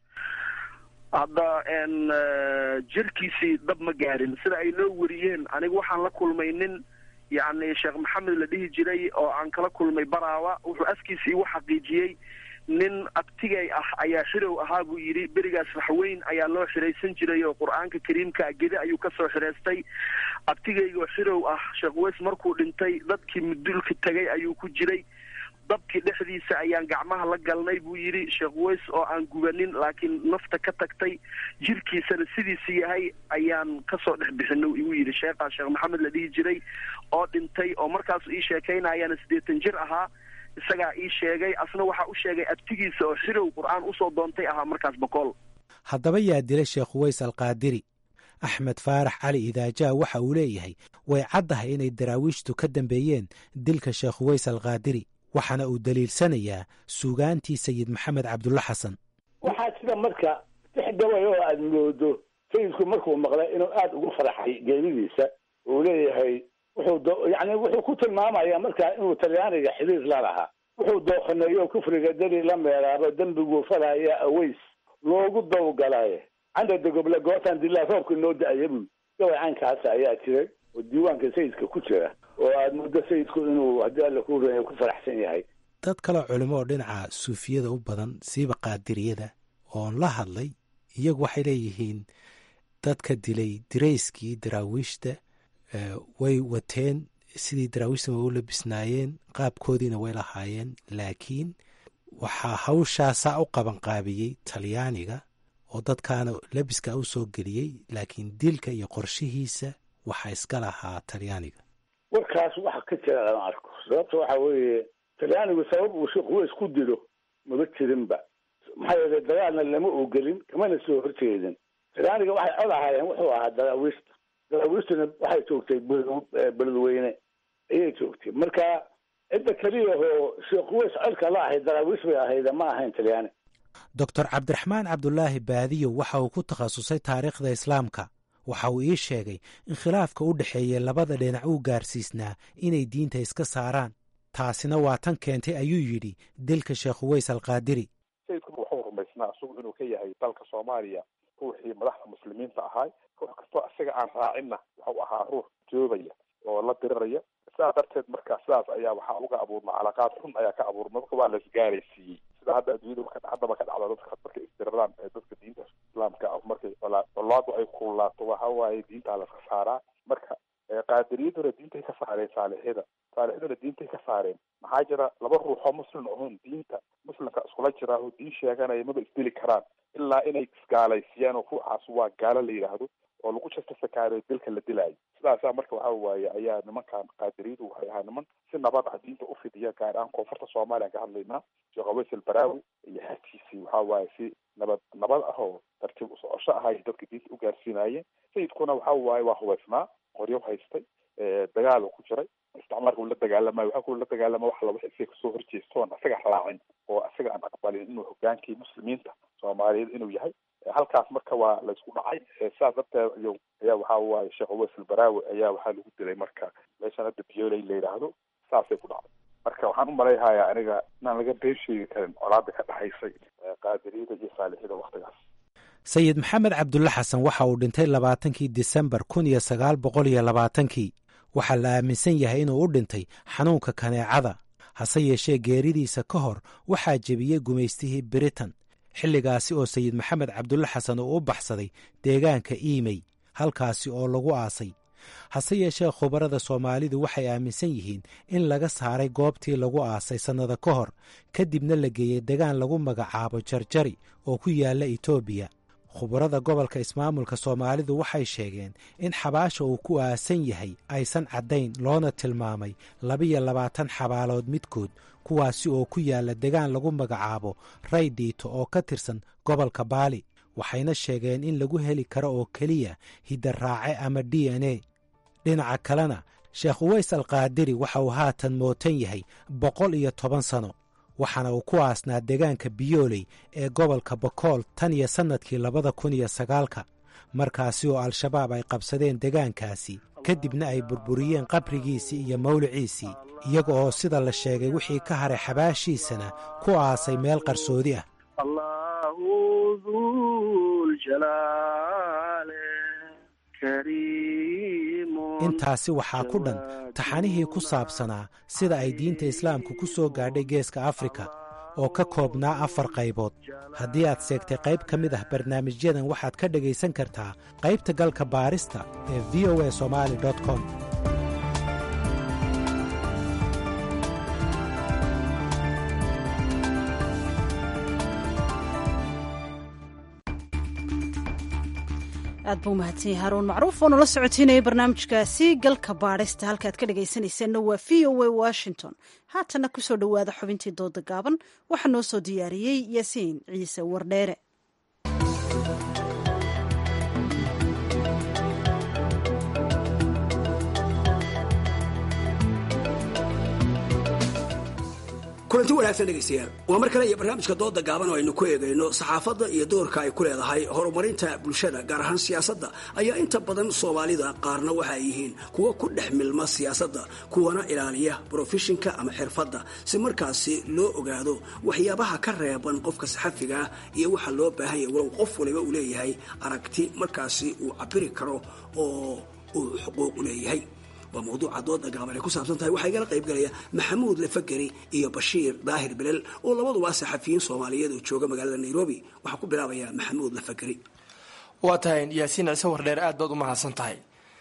hadda n jirkiisii dab ma gaarin sida ay noo wariyeen aniga waxaan la kulmay nin yacni sheekh maxamed la dhihi jiray oo aan kala kulmay baraawa wuxuu afkiisa igu xaqiijiyey nin abtigay ah ayaa xirow ahaa buu yidhi berigaas waxweyn ayaa loo xiraysan jiray oo qur-aanka kariimka gede ayuu kasoo xihaystay abtigaygoo xirow ah sheekh weys markuu dhintay dadkii mudulka tegay ayuu ku jiray dabkii dhexdiisa ayaan gacmaha la galnay buu yidhi sheekh weys oo aan gubanin laakiin nafta ka tagtay jirkiisana sidiisi yahay ayaan kasoo dhex bixino igu yidhi sheekhaa sheekh maxamed la dhihi jiray oo dhintay oo markaasu ii sheekaynayaana siddeetan jir ahaa isagaa ii sheegay asna waxaa u sheegay abtigiisa oo xirow qur-aan usoo doontay ahaa markaas boqol haddaba yaa dilay sheekh uweys alqaadiri axmed faarax cali idaajaa waxa uu leeyahay way caddahay inay daraawiishtu ka dambeeyeen dilka sheekh uweys alqaadiri waxaana uu daliilsanayaa suugaantii sayid maxamed cabdulla xasan waxaa jira marka dix gabay oo aada moodo sayidku markuu maqlay inuu aada ugu faraxay geeridiisa uu leeyahay wuxuu yani wuxuu ku tilmaamaya markaa inuu talyaaniga xiriir la lahaa wuxuu dooqaneeyo kufriga dari la meeraabo dembiguu falaya aweys loogu dawgalaye canda dogoble gootaan dilaa roobka noo da-aya buu gabay caynkaasa ayaa jiray oo diiwaanka sayidka ku jira oo aada muddo sayidku inuu haddii alla ku reeya ku faraxsan yahay dad kaleo culimo oo dhinaca suufiyada u badan siiba qaadiriyada oon la hadlay iyagu waxay leeyihiin dadka dilay dirayskii daraawiishta way wateen sidii daraawiishta way u labisnaayeen qaabkoodiina way lahaayeen laakiin waxaa hawshaasaa u qabanqaabiyey talyaaniga oo dadkaana labiska u soo geliyey laakiin dilka iyo qorshihiisa waxaa iska lahaa talyaaniga warkaas waxa ka jira lama arko sababta waxa weeye talyaanigu sabab uu sheekh weys ku dilo maba jirinba maxaa yeelay dagaalna lama ogelin kamana soo horjeedin talyaaniga waxay cod ahaayeen wuxuu ahaa daraawiishta daraawiishtuna waxay joogtay beledweyne ayay joogtay marka cidda keliya oo sheekh weys codka la ahayd daraawiish bay ahayde ma ahayn talyaani doctor cabdiraxmaan cabdulaahi baadiyo waxa uu ku takhasusay taariikhda islaamka waxa uu ii sheegay in khilaafka u dhexeeya labada dhinac uu gaarsiisnaa inay diinta iska saaraan taasina waa tan keentay ayuu yidhi dilka sheekh uweys alqaadiri sayidku wuxuu rumaysnaa isagu inuu ka yahay dalka soomaaliya ruuxii madaxda muslimiinta ahaay ruux kastoo isaga aan raacinna wuxuu ahaa ruux joobaya oo la diriraya sidaa darteed marka sidaas ayaa waxaa uga abuurma calaqaad xun ayaa ka abuurma marka waa la isgaaraysiiyey sida hadda adduunyada haddaba ka dhacda dadka markay isdiriraan ee dadka diinta islaamka ah markay colaadu ay kululaato waxa waaye diintaa laska saaraa marka qaadiriyaduna diintay ka saareen saalixyada saalixyaduna diintay ka saareen maxaa jira laba ruuxoo muslim ahoon diinta muslimka iskula jira oo diin sheeganaya maba isdili karaan ilaa inay isgaalaysiiyaan oo ruuxaas waa gaalo la yidhaahdo oo lagu justifikaariyo dilka la dilaayo sidaasaa marka waxa waaye ayaa nimankan qaadiriyadu waxay ahaa niman si nabad ah diinta u fidiya gaar ahaan koonfurta soomaaliya ka hadlaynaa sheekh aweys albaraawi iyo xagkiisii waxa waaye si nabad nabad ah oo tartiib usocosho ah ay dadka diinta u gaarsiinaayeen sayidkuna waxa waaye waa hubaysnaa qoryo haystay dagaal ku jiray isticmaalka uu la dagaalamayo waxa kuu la dagaalama wax laba isaga kasoo horjeestoon isaga raacin oo isaga aan aqbalin inuu hogaankii muslimiinta soomaaliyeed inuu yahay halkaas marka waa laysku dhacay sidaas darteed iyo ayaa waxa waaye sheekh uweys albaraawi ayaa waxaa lagu dilay marka meeshan hadda biyooley la yidhaahdo saasay ku dhacday marka waxaan u malayhayaa aniga inaan laga been sheegi karin colaada ka dhexaysay qaadiriyada iyo saalixyada waktigaas sayid maxamed cabdulle xasan waxa uu dhintay labaatankii disembar kun iyo sagaal boqol iyo labaatankii waxaa la aaminsan yahay inuu u dhintay xanuunka kaneecada hase yeeshee geeridiisa ka hor waxaa jebiyey gumaystihii britain xilligaasi oo sayid maxamed cabdulle xasan uu u baxsaday deegaanka iimey halkaasi oo lagu aasay hase yeeshee khubarada soomaalidu waxay aaminsan yihiin in laga saaray goobtii lagu aasay sannada ka hor kadibna la geeyey degaan lagu magacaabo jarjari oo ku yaalla etoobiya khubarada gobolka ismaamulka soomaalidu waxay sheegeen in xabaasha uu ku aasan yahay aysan caddayn loona tilmaamay labiyo labaatan xabaalood midkood kuwaasi oo ku yaalla degaan lagu magacaabo ray dhiito oo ka tirsan gobolka baali waxayna sheegeen in lagu heli karo oo keliya hiddaraace ama d n a dhinaca kalena sheekh uweys alkaadiri waxa uu haatan mootan yahay boqol iyo toban sano waxaana uu ku aasnaa deegaanka biyooley ee gobolka bokool tan iyo sannadkii labada kun iyo sagaalka markaasi oo al-shabaab ay qabsadeen degaankaasi kadibna ay burburiyeen qabrigiisii iyo mawliciisii iyaga oo sida la sheegay wixii ka haray xabaashiisana ku aasay meel qarsoodi ah intaasi waxaa ku dhan taxanihii ku saabsanaa sida ay diinta islaamku ku soo gaadhay geeska afrika oo ka koobnaa afar qaybood haddii aad seegtay qayb ka mid ah barnaamijyadan waxaad ka dhegaysan kartaa qaybta galka baarista ee v o a somali com aad buu mahadsan yahay haruun macruuf oo nala socotiinaya barnaamijkaasi galka baadhista halka aad ka dhagaysanayseena waa v o a washington haatana kusoo dhowaada xubintii dooda gaaban waxaa noo soo diyaariyey yaasiin ciise wardheere kulanti wanaagsan dhegaystayaal waa mar kale iyo barnaamijka dooda gaaban oo aynu ku eegayno saxaafadda iyo doorka ay ku leedahay horumarinta bulshada gaar ahaan siyaasadda ayaa inta badan soomaalida qaarna waxa ay yihiin kuwa ku dhex milma siyaasadda kuwana ilaaliya brofeshinka ama xirfadda si markaasi loo ogaado waxyaabaha ka reeban qofka saxafiga ah iyo waxa loo baahan yahay walow qof waliba uu leeyahay aragti markaasi uu cabiri karo oo uu xuquuq u leeyahay waa mawduuca dooda gaaban ay ku saabsan tahay waxaa igala qayb galaya maxamuud lafageri iyo bashiir daahir bilel oo labaduba saxafiyiin soomaaliyeed oo jooga magaalada nairobi waxaa ku bilaabaya maxamuud lafageri waa tahay yaasiin ciise wardheer aad baad u mahadsan tahay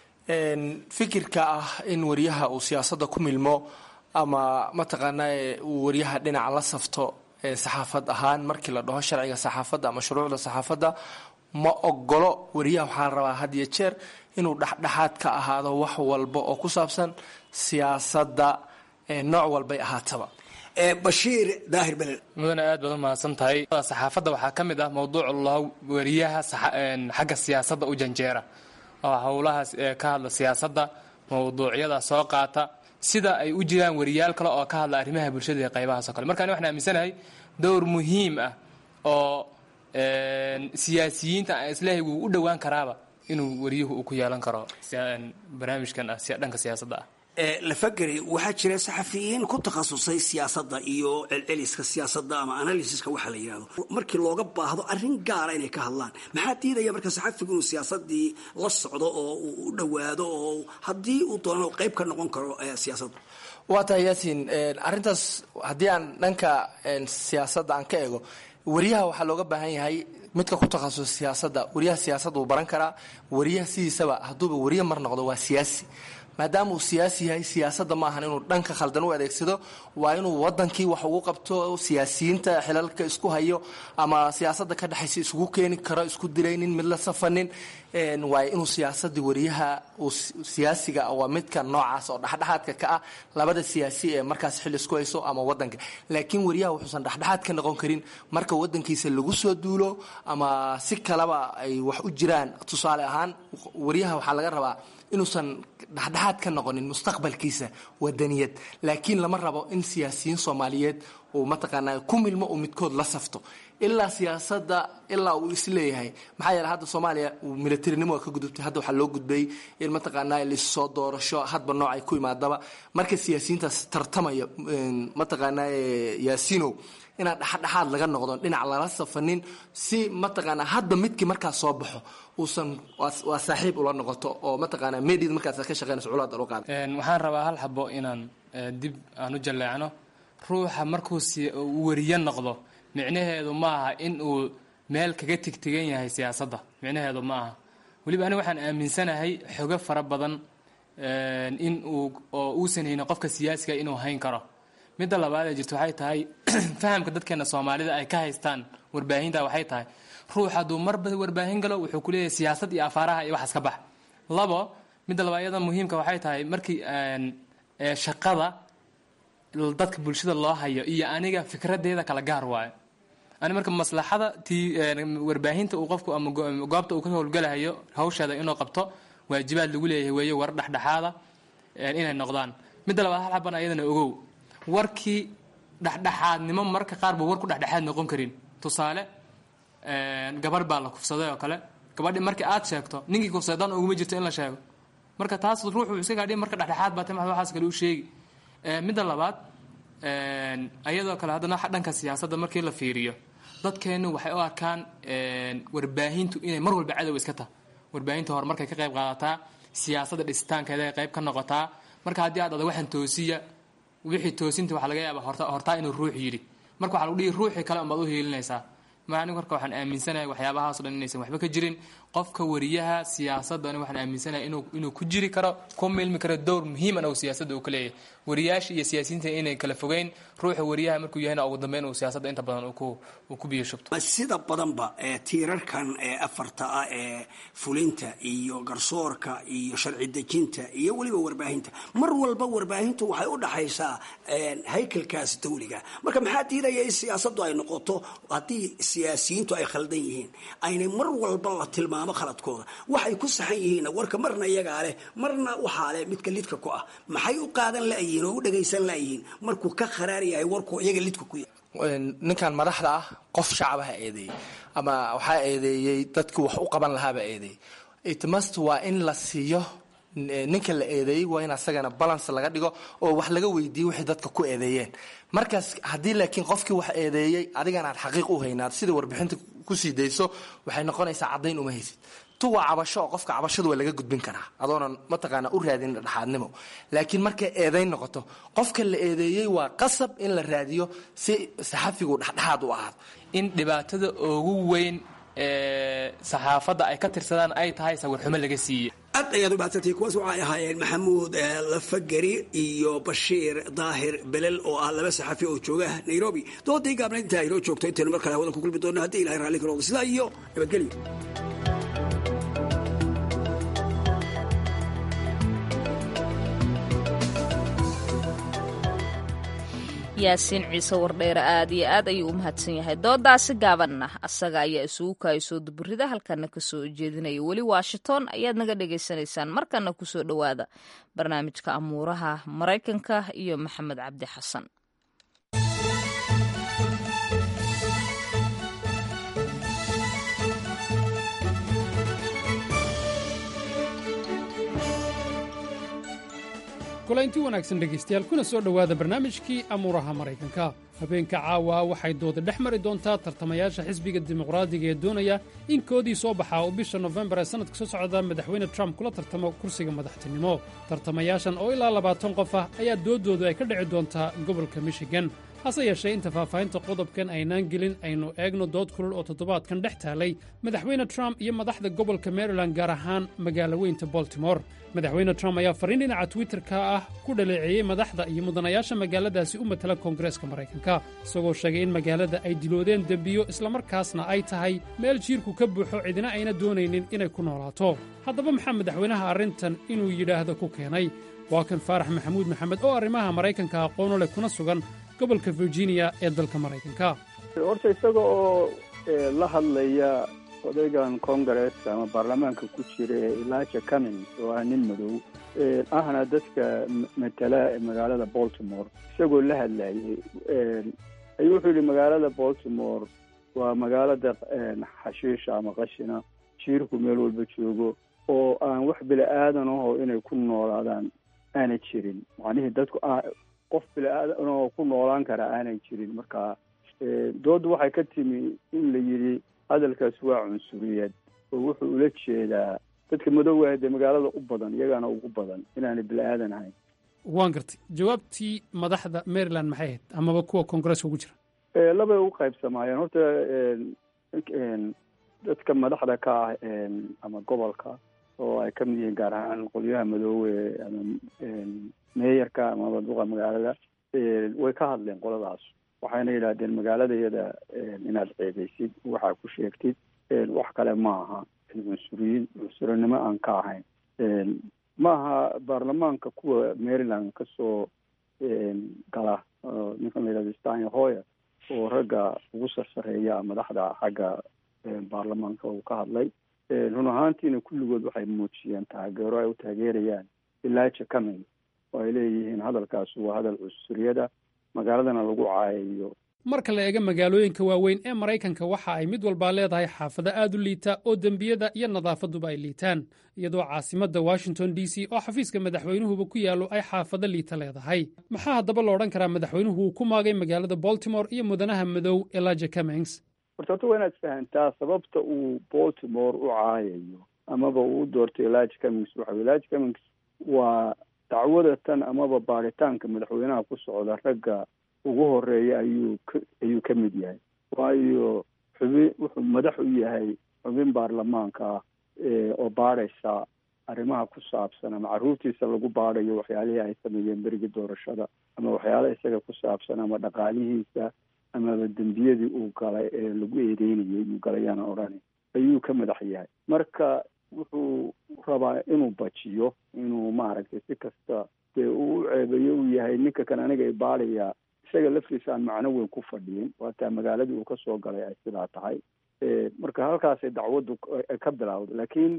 fikirka ah in wariyaha uu siyaasadda ku milmo ama mataqaanaa uu wariyaha dhinaca la safto saxaafad ahaan markii la dhaho sharciga saxaafadda ama shuruucda saxaafadda ma ogolo wariyaha waxaa la rabaa had iyo jeer inuu dhexdhexaad ka ahaado wax walba oo ku saabsan siyaasadda nooc walbay ahaataba bashiir daahir belel mudane aad baad u mahadsan tahay saxaafadda waxaa ka mid ah mowduuc laho wariyaha xagga siyaasadda u janjeera oo howlahaas ka hadla siyaasadda mowduucyada soo qaata sida ay u jiraan wariyaal kale oo ka hadla arrimaha bulshada iyo qaybahaas o kale marka ani waxaan aaminsanahay dowr muhiim ah oo siyaasiyiinta aan isleehay wuu u dhowaan karaaba inuu wariyuhu uu ku yeelan karo barnaamijkan ah dhanka siyaasadda ah lafageri waxaa jira saxafiyiin ku takhasusay siyaasadda iyo celceliska siyaasadda ama analysiska waxa la yidhahdo markii looga baahdo arrin gaara inay ka hadlaan maxaa diidaya marka saxafigu inuu siyaasadii la socdo oo uu u dhowaado oo haddii uu doono qayb ka noqon karo siyaasadda waa tahay yaasiin arrintaas haddii aan dhanka siyaasadda aan ka eego wariyaha waxaa looga baahan yahay midka ku takhasus siyaasadda wariyaha siyaasadda uu baran karaa wariyaha sidiisaba hadduuba wariye mar noqdo waa siyaasi maadaama uu siyaasi yahay siyaasadda ma ahan inuu dhanka khaldan u adeegsado waa inuu wadankii wax ugu qabto siyaasiyiinta xilalka isku hayo ama siyaasadda ka dhexaysa isugu keeni karo isku dilaynin mid la safanin waay inuu siyaasadii wariyaha uu siyaasiga waa midka noocaas oo dhexdhexaadka ka ah labada siyaasi ee markaas xil isku hayso ama wadanka laakiin wariyaha wuxuusan dhexdhexaad ka noqon karin marka wadankiisa lagu soo duulo ama si kaleba ay wax u jiraan tusaale ahaan wariyaha waxaa laga rabaa inuusan dhexdhexaad ka noqonin mustaqbalkiisa wadaniyad laakiin lama rabo in siyaasiyiin soomaaliyeed uu mataqaanaa ku milmo uu midkood la safto ilaa siyaasadda ilaa uu isleeyahay maxaa yeele hadda soomaaliya militarinimo ka gudubtay hadda waxaa loo gudbayay in mataqaanaa lasoo doorasho hadba nooc ay ku imaadaba marka siyaasiyiintaas tartamaya mataqaanaa yaasinow inaan dhexdhexaad laga noqdo dhinac lala safanin si mataqaanaa hadba midkii markaas soo baxo uusan waa saaxiib ula noqoto oo mataqaanaa media markaas ka shaqeynayso culaad loo qaada waxaan rabaa hal xabo inaan dib aan u jalleecno ruuxa markuu wariye noqdo micnaheedu ma aha in uu meel kaga tigtigan yahay siyaasadda micnaheedu ma aha weliba aniga waxaan aaminsanahay xogo fara badan in uu oo uusan haynin qofka siyaasiga inuu hayn karo midda labaad ee jirto waxay tahay fahamka dadkeena soomaalida ay ka haystaan warbaahinta waxay tahay ruux hadduu marba warbaahin galo wuxuu kuleeyahay siyaasad iyo afaaraha iyo waxaas ka bax labo midda labaad iyada muhiimka waxay tahay markii shaqada dadka bulshada loo hayo iyo aniga fikradeeda kala gaar waayo ani marka maslaxada tii warbaahinta uu qofku ama goobta uu ka howlgalahayo hawsheeda inuu qabto waajibaad lagu leeyahay weeye war dhexdhexaada inay noqdaan midda labaad hal xaban ayadana ogow warkii dhexdhexaadnimo marka qaar ba war ku dhexdhexaad noqon karin tusaale gabarh baa la kufsaday oo kale gabadhi markii aad sheegto ninkii kufsadan uguma jirto in la sheego marka taas ruuxu isagaa dhi marka dhexdhexaad baa timaad waxaas kale u sheegi midda labaad ayadoo kale haddana dhanka siyaasadda markii la fiiriyo dadkeenu waxay u arkaan warbaahintu inay mar walba cadow iska tahay warbaahinta horumarkay ka qayb qaadataa siyaasadda dhisitaankeeda ay qayb ka noqotaa marka haddii aad ada waxaan toosiya wixii toosinta waxaa laga yaabaa horta hortaa inuu ruux yidhi marka waxaa lagu dhihi ruuxii kale unbaad u hiilinaysaa anigu marka waxaan aaminsanahay waxyaabahaasoo dhan inaysan waxba ka jirin qofka wariyaha siyaasadda anigu waxaan aaminsanahay inuu inuu ku jiri karo ku milmi karo dowr muhiiman oo siyaasadda uu ka leeyahay wariyaasha iyo siyaasiyiinta inay kala fogeyn ruuxa wariyaha markuu yahayna ugu dambeyn uu siyaasadda inta badan uu ku uu ku biyo shubto sida badanba ee tiirarkan ee afarta ah ee fulinta iyo garsoorka iyo sharci dejinta iyo weliba warbaahinta mar walba warbaahintu waxay u dhaxaysaa haykalkaas dawliga marka maxaa diidaya in siyaasaddu ay noqoto haddii siyaasiyiintu ay khaldan yihiin aynay mar walba la tilmaamo khaladkooda waxay ku saxan yihiinna warka marna iyagaa leh marna waxaa leh midka lidka ku ah maxay u qaadan la'yihiin oo u dhagaysan la'yihiin markuu ka kharaar yahay warku iyaga lidka ku yahay ninkan madaxda ah qof shacabaha eedeeyey ama waxaa eedeeyey dadkii wax u qaban lahaaba eedeeyey itmast waa in la siiyo ninka la eedeeyey waa in asagana balance laga dhigo oo wax laga weydiiyo wixii dadka ku eedeeyeen markaas haddii laakiin qofkii wax eedeeyey adigana aad xaqiiq u haynaad sida warbixinta kusii dayso waxay noqonaysaa caddayn uma haysid tu waa cabasho oo qofka cabashadu waa laga gudbin karaa adoonan mataqaana u raadin dhexaadnimo laakiin markay eedayn noqoto qofka la eedeeyey waa qasab in la raadiyo si saxafigu dhexdhexaad u ahaado in dhibaatada ugu weyn ee saxaafadda ay ka tirsadaan ay tahay sawirxumo laga siiye aad ayaad u mahadsantihi kuwaas waxay ahaayeen maxamuud lafageri iyo bashiir daahir belel oo ah laba saxafi oo jooga nairobi doodii gaabna intaa inoo joogto intaynu mar kale hawada ku kulmi doona haddii ilahay raalli ka noqdo sidaa iyo nabadgelyo yaasiin ciise wardheere aad iyo aad ayuu u mahadsan yahay doodaasi gaabanna asaga ayaa isugu kaayasoo duburida halkana kasoo jeedinaya weli washington ayaad naga dhagaysanaysaan markana kusoo dhowaada barnaamijka amuuraha maraykanka iyo maxamed cabdi xasan kulaynti wanaagsan dhegaystayaal kuna soo dhowaada barnaamijkii amuuraha maraykanka habeenka caawa waxay dooda dhex mari doontaa tartamayaasha xisbiga dimuqraadiga ee doonaya in koodii soo baxaa uu bisha nofembar ee sannadka soo socda madaxweyne trump kula tartamo kursiga madaxtinimo tartamayaashan oo ilaa labaatan qof ah ayaa dooddoodu ay ka dhici doontaa gobolka michigan hase yeeshee inta faahfaahinta qodobkan aynaan gelin aynu eegno dood kulul oo toddobaadkan dhex taalay madaxweyne trump iyo madaxda gobolka maryland gaar ahaan magaalo weynta boltimore madaxweyne trump ayaa fariin dhinaca twitterka ah ku dhaleeceeyey madaxda iyo mudanayaasha magaaladaasi u matala koongareeska maraykanka isagoo sheegay in magaalada ay diloodeen dembiyo islamarkaasna ay tahay meel jiirku ka buuxo cidina ayna doonaynin inay ku noolaato haddaba maxaa madaxweynaha arrintan inuu yidhaahdo ku keenay waa kan faarax maxamuud maxamed oo arrimaha maraykanka aqoonu leh kuna sugan gobolka virginia ee dalka maraykanka horta isaga oo la hadlaya odaygan congareska ama baarlamaanka ku jira ee elijah cummings oo ah nin madow ahna dadka matala magaalada baltimore isagoo la hadlayay ayuu wuxuu yihi magaalada baltimore waa magaalada xashiisha ama qashina jiirku meel walba joogo oo aan wax bila-aadan aho inay ku noolaadaan aana jirin macnihii dadku qof bila-aadan oo ku noolaan kara aanay jirin marka dooddu waxay ka timi in la yidhi hadalkaas waa cunsuriyad oo wuxuu ula jeedaa dadka madowah dee magaalada u badan iyagaana ugu badan inaanay bila-aadan ahayn waan gartay jawaabtii madaxda maryland maxay ahayd amaba kuwa koongareeska ugu jira labay u qaybsamaayeen horta dadka madaxda ka ah ama gobolka oo ay ka mid yihiin gaar ahaan qolyaha madoowe ama meeyarka amaba duqa magaalada way ka hadleen qoladaas waxayna yidhaahdeen magaaladayada inaad ceebeysid waxaa ku sheegtid wax kale ma aha cunsuriyiin cunsurinimo aan ka ahayn ma aha baarlamaanka kuwa maryland kasoo gala ninkan la yidhahdo stanya hoyer oo ragga ugu sarsareeya madaxda xagga baarlamaanka uu ka hadlay run ahaantiina kulligood waxay muujiyeen taageero ay u taageerayaan elijah cumming oo ay leeyihiin hadalkaas waa hadal cunsuriyada magaaladana lagu caayayo marka la eega magaalooyinka waaweyn ee maraykanka waxa ay mid walbaa leedahay xaafado aad u liita oo dembiyada iyo nadaafaduba ay liitaan iyadoo caasimadda washington d c oo xafiiska madaxweynuhuba ku yaallo ay xaafado liita leedahay maxaa haddaba la odhan karaa madaxweynuhu uu ku maagay magaalada baltimore iyo mudanaha madow elijah cummings horta horta waa inaad fahantaa sababta uu baltimore u caayayo amaba uu u doortay elijah cummings waxa elijah cummings waa dacwada tan amaba baaritaanka madaxweynaha ku socda ragga ugu horeeya ayuu ka ayuu ka mid yahay waayo xubin wuxuu madax u yahay xubin baarlamaanka ah oo baadhaysa arrimaha ku saabsan ama carruurtiisa lagu baadhayo waxyaalihii ay sameeyeen berigii doorashada ama waxyaalaha isaga ku saabsan ama dhaqaalihiisa amaba dembiyadii uu galay ee lagu eedeynayay uu galayaan odhani ayuu ka madax yahay marka wuxuu rabaa inuu bajiyo inuu maaragtay si kasta dee uu u ceebeeyo uu yahay ninka kan aniga i baadhaya isaga laftiisa aan macno weyn ku fadhiyin waataa magaaladii uu kasoo galay ay sidaa tahay marka halkaasay dacwaddu ka bilowda laakiin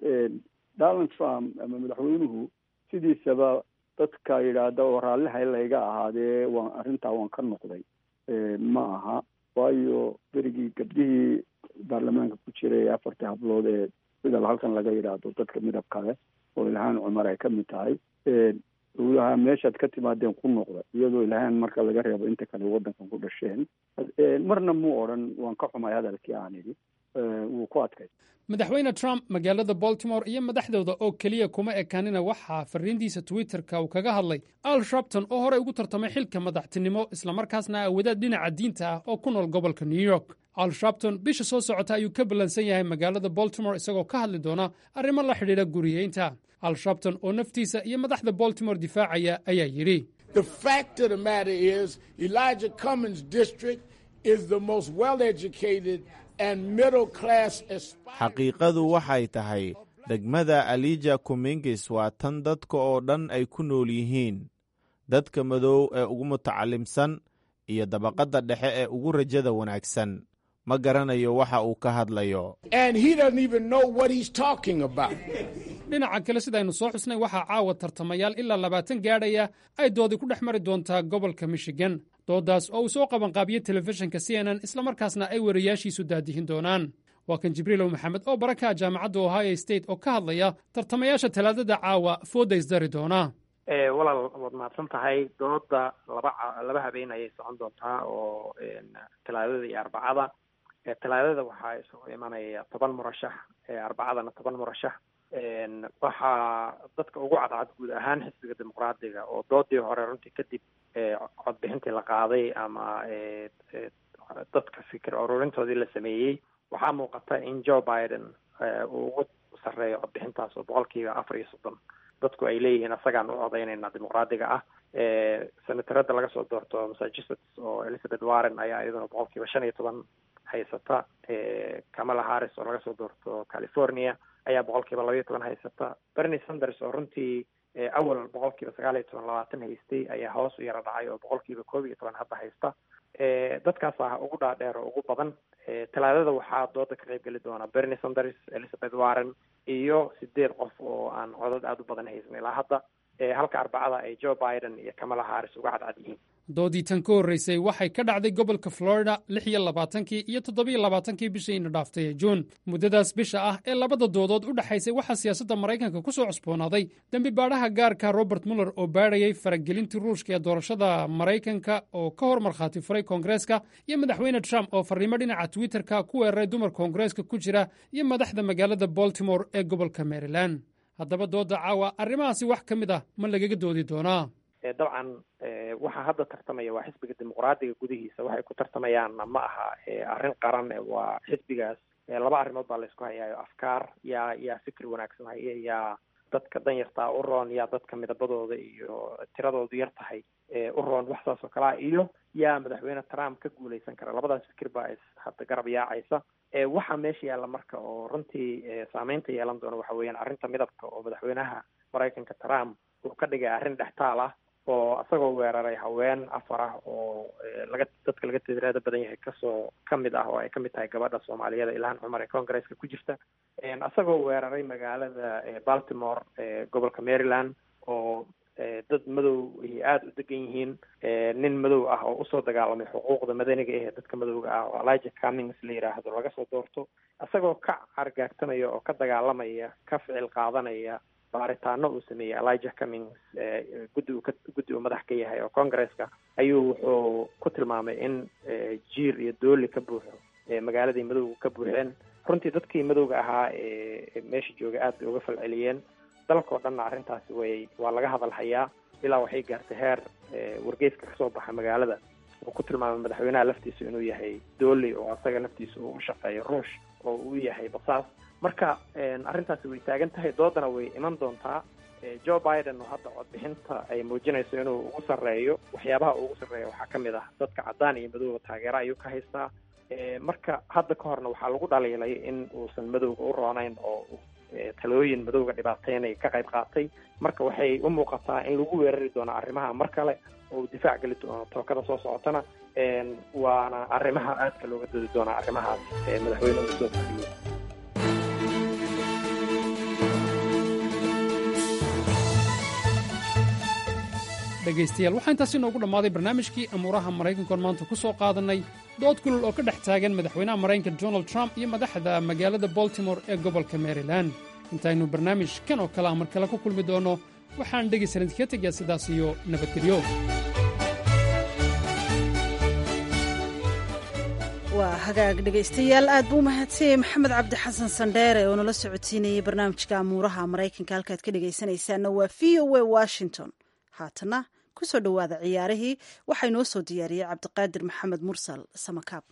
donald trump ama madaxweynuhu sidiisaba dadka yidhaahda oo raallihay layga ahaadee waan arrintaa waan ka noqday ma aha waayo berigii gabdhihii baarlamaanka ku jiray afartii hablood ee sida halkan laga yidhaahdo dadka midab kale oo ilhaan cumar ay ka mid tahay ulahaa meeshaad ka timaadeen ku noqda iyadoo ilhaan marka laga reebo inta kale waddankan ku dhasheen marna muu odhan waan ka xumay hadalkii aan idhi wuu ku adkay madaxweyne trump magaalada baltimore iyo madaxdooda oo keliya kuma ekaanina waxaa fariintiisa twitterka uu kaga hadlay al shrabton oo horey ugu tartamay xilka madaxtinimo islamarkaasna awadaad dhinaca diinta ah oo ku nool gobolka new york al shrabton bisha soo socota ayuu ka ballansan yahay magaalada baltimore isagoo ka hadli doona arrimo la xidhiidha guriyeynta al shrabton oo naftiisa iyo madaxda baltimore difaacaya ayaa yidhi xaqiiqadu waxay tahay degmada alija kumingis waa tan dadka oo dhan ay ku nool yihiin dadka madow ee ugu mutacalimsan iyo dabaqadda dhexe ee ugu rajada wanaagsan ma garanayo waxa uu ka hadlayo dhinaca kale sidaynu soo xusnay waxaa caawa tartamayaal ilaa labaatan gaadhaya ay doodi ku dhex mari doontaa gobolka michigan dooddaas oo uu soo qabanqaabiyey telefishinka c n n islamarkaasna ay wariyaashiisu daadihin doonaan waa kan jibriilow maxamed oo barakaha jaamacadda ohio state oo ka hadlaya tartamayaasha talaadada caawa fooda isdari doona walaal waad mahadsan tahay dooda laba laba habeen ayay socon doontaa oo talaadada iyo arbacada talaadada waxaa isugu imanaya toban murashax arbacadana toban murashax waxaa dadka ugu cadcad guud ahaan xisbiga dimuqraadiga oo doodii hore runtii kadib codbixintii la qaaday ama dadka fikir ururintoodii la sameeyey waxaa muuqata in joe biden uu ugu sarreeyo codbixintaas oo boqolkiiba afar iyo soddon dadku ay leeyihiin asagaan u codaynayna dimuqraadiga ah senatarada laga soo doorto massachusetts oo elizabeth warren ayaa iyaduna boqolkiiba shan iyo toban haysata kamala harris oo laga soo doorto california ayaa boqolkiiba labaiyo toban haysata bernie sanders oo runtii awal boqolkiiba sagaal iyo toban labaatan haystay ayaa hoos u yara dhacay oo boqolkiiba koob iyo toban hadda haysta dadkaas ah ugu dhaadheer oo ugu badan talaadada waxaa dooda ka qayb geli doona bernie sanders elizabeth warren iyo sideed qof oo aan codad aada u badan haysan ilaa hadda halka arbacada ay joe biden iyo kamala harris uga cadcad yihiin doodii tan ka horreysay waxay ka dhacday gobolka florida lix iyo labaatankii iyo toddobiyo labaatankii bishiina dhaaftay ee juun muddadaas bisha ah ee labada doodood u dhexaysay waxaa siyaasadda maraykanka ku soo cusboonaaday dembi baadhaha gaarka robert muller oo baadhayay faragelintii ruushka ee doorashada maraykanka oo ka hor markhaati furay koongareeska iyo madaxweyne trump oo farriimo dhinaca twitterka ku weeraray dumar koongareeska ku jira iyo madaxda magaalada baltimore ee gobolka maryland haddaba dooda caawa arrimahaasi wax ka mid ah ma lagaga doodi doonaa dabcan waxaa hadda tartamaya waa xisbiga dimuqraadiga gudihiisa waxay ku tartamayaanna ma aha arrin qaran waa xisbigaas laba arrimood baa laysku hayaayo afkaar yaa yaa fikri wanaagsan haya yaa dadka danyartaa u roon yaa dadka midabadooda iyo tiradoodu yar tahay u roon wax saas oo kalea iyo yaa madaxweyne trump ka guuleysan kara labadaas fikir baa is hadda garab yaacaysa waxaa meesha yaalla marka oo runtii saameynta yeelan doona waxa weeyaan arrinta midabka oo madaxweynaha maraykanka trump uu ka dhigay arrin dhextaal ah oo isagoo weeraray haween afar ah oo laga dadka laga tiraada badan yahay kasoo kamid ah oo ay kamid tahay gabadha soomaaliyada ilhaan cumar ee congresska ku jirta isagoo weeraray magaalada baltimore gobolka maryland oo dad madow ay aada u degan yihiin nin madow ah oo usoo dagaalamay xuquuqda madaniga ee dadka madowga ah oo elijah cummings la yidhaahdo laga soo doorto isagoo ka cargaagsanaya oo ka dagaalamaya ka ficil qaadanaya baaritaano uu sameeyey elijah cummings guddi uu ka guddi uu madax ka yahay oo congresska ayuu wuxuu ku tilmaamay in jiir iyo dooli ka buuxo magaaladii madowga ka buuxeen runtii dadkii madowga ahaa ee meesha jooga aad bay uga falceliyeen dalkao dhanna arrintaasi way waa laga hadal hayaa ilaa waxay gaartay heer wargeyska kasoo baxa magaalada uu ku tilmaamay madaxweynaha laftiisa inuu yahay dooli oo asaga laftiisa uu u shaqeeyo ruush oo uu yahay basaas marka arrintaasi way taagan tahay doodana way iman doontaa joe biden oo hadda codbixinta ay muujinayso inuu ugu sarreeyo waxyaabaha uu ugu sarreeya waxaa ka mid ah dadka caddaan iyo madowga taageera ayuu ka haystaa marka hadda ka horna waxaa lagu dhaliilay in uusan madowga u roonayn oo talooyin madowga dhibaateynay ka qayb qaatay marka waxay u muuqataa in lagu weerari doono arrimaha mar kale oo uu difaac geli doono tookada soo socotana waana arrimaha aadka looga doodi doonaa arrimahaas madaxweyne uu soo fadhiyey dhegaystayaal waxaa intaasi noogu dhammaaday barnaamijkii amuuraha maraykankoon maanta ku soo qaadannay dood kulul oo ka dhex taagan madaxweynaha maraykanka donald trump iyo madaxda magaalada baltimore ee gobolka maryland intaynu barnaamij kan oo kale a mar kale ku kulmi doonno waxaan dhegaysan idinkaga tegayaa sidaas iyo nabadgelyo waa hagaag dhegaystayaal aad buu umahadsanyay maxamed cabdi xasan sandheere oo nala socodsiinayay barnaamijka amuuraha maraykanka halkaad ka dhegaysanaysaanna waa v o a washington haatana ku soo dhowaada ciyaarihii waxaa inoo soo diyaariyey cabdiqaadir maxamed mursal samakaab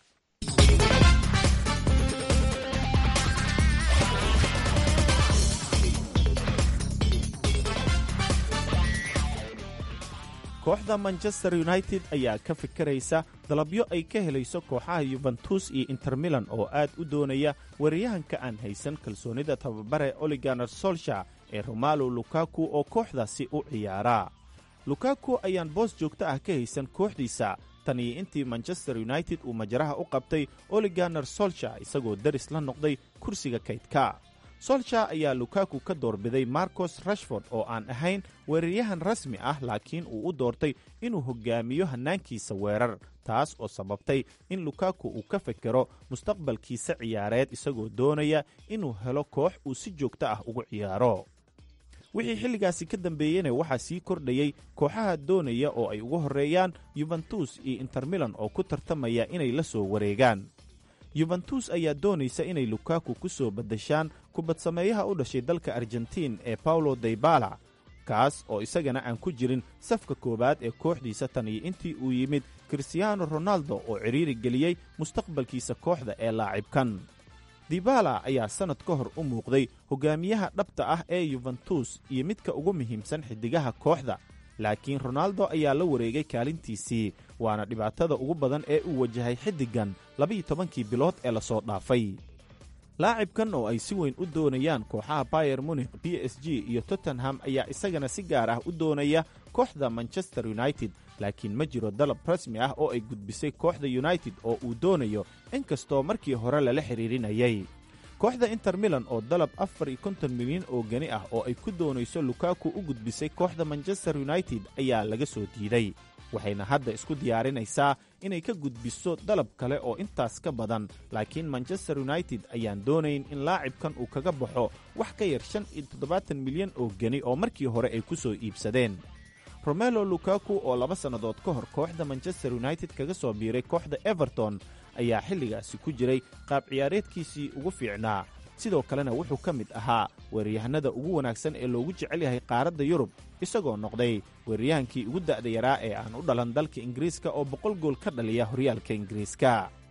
kooxda manchester united ayaa ka fikiraysa dalabyo ay ka helayso kooxaha yuventus iyo intermilan oo aad u doonaya weeraryahanka aan haysan kalsoonida tababare oliganer solsha ee romalo lukaku oo kooxdaasi u ciyaara lukaku ayaan boos joogto ah ka haysan kooxdiisa tan iyo intii manchester united uu majaraha u qabtay oliganer solsha isagoo daris la noqday kursiga kaydka solsha ayaa lukaku ka doorbiday marcos rashford oo aan ahayn weeraryahan rasmi ah laakiin uu u doortay inuu hoggaamiyo hannaankiisa weerar taas oo sababtay in lukaku uu ka fekero mustaqbalkiisa ciyaareed isagoo doonaya inuu helo koox uu si joogto ah ugu ciyaaro wixii xilligaasi ka dambeeyeyna waxaa sii kordhayey kooxaha doonaya oo ay ugu horreeyaan yuventus iyo intermilan oo ku tartamaya inay la soo wareegaan yuventus ayaa doonaysa inay lukaku ku soo baddashaan kubadsameeyaha u dhashay dalka argentiin ee paulo daybala kaas oo isagana aan ku jirin safka koowaad ee kooxdiisa tan iyo intii uu yimid kristiyaano ronaldo oo cidhiiri geliyey mustaqbalkiisa kooxda ee laacibkan dibala ayaa sannad ka hor u muuqday hogaamiyaha dhabta ah ee yuventus iyo midka ugu muhiimsan xiddigaha kooxda laakiin ronaldo ayaa la wareegay kaalintiisii waana dhibaatada ugu badan ee uu wajahay xiddigan labiiyo tobankii bilood ee lasoo dhaafay laacibkan oo ay si weyn u doonayaan kooxaha bayer munikh b s g iyo tottenham ayaa isagana si gaar ah u doonaya kooxda manchester united laakiin ma jiro dalab rasmi ah oo ay gudbisay kooxda united oo uu doonayo inkastoo markii hore lala xidhiirinayay kooxda inter milan oo dalab afar iyo konton milyan oo geni ah oo ay ku doonayso lukaku u gudbisay kooxda manchester united ayaa laga soo diiday waxayna hadda isku diyaarinaysaa inay ka gudbiso dalab kale oo intaas ka badan laakiin manchester united ayaan doonayn in laacibkan uu kaga baxo wax ka yar shan iyo toddobaatan milyan oo geni oo markii hore ay ku soo iibsadeen romelo lukaku oo laba sannadood ka hor kooxda manchester united kaga soo biiray kooxda everton ayaa xilligaasi ku jiray qaab ciyaareedkiisii ugu fiicnaa sidoo kalena wuxuu ka mid ahaa weeraryahanada ugu wanaagsan ee loogu jecel yahay qaaradda yurub isagoo noqday weeraryahankii ugu da'da yaraa ee aan u dhalan dalka ingiriiska oo boqol gool ka dhaliya horyaalka ingiriiska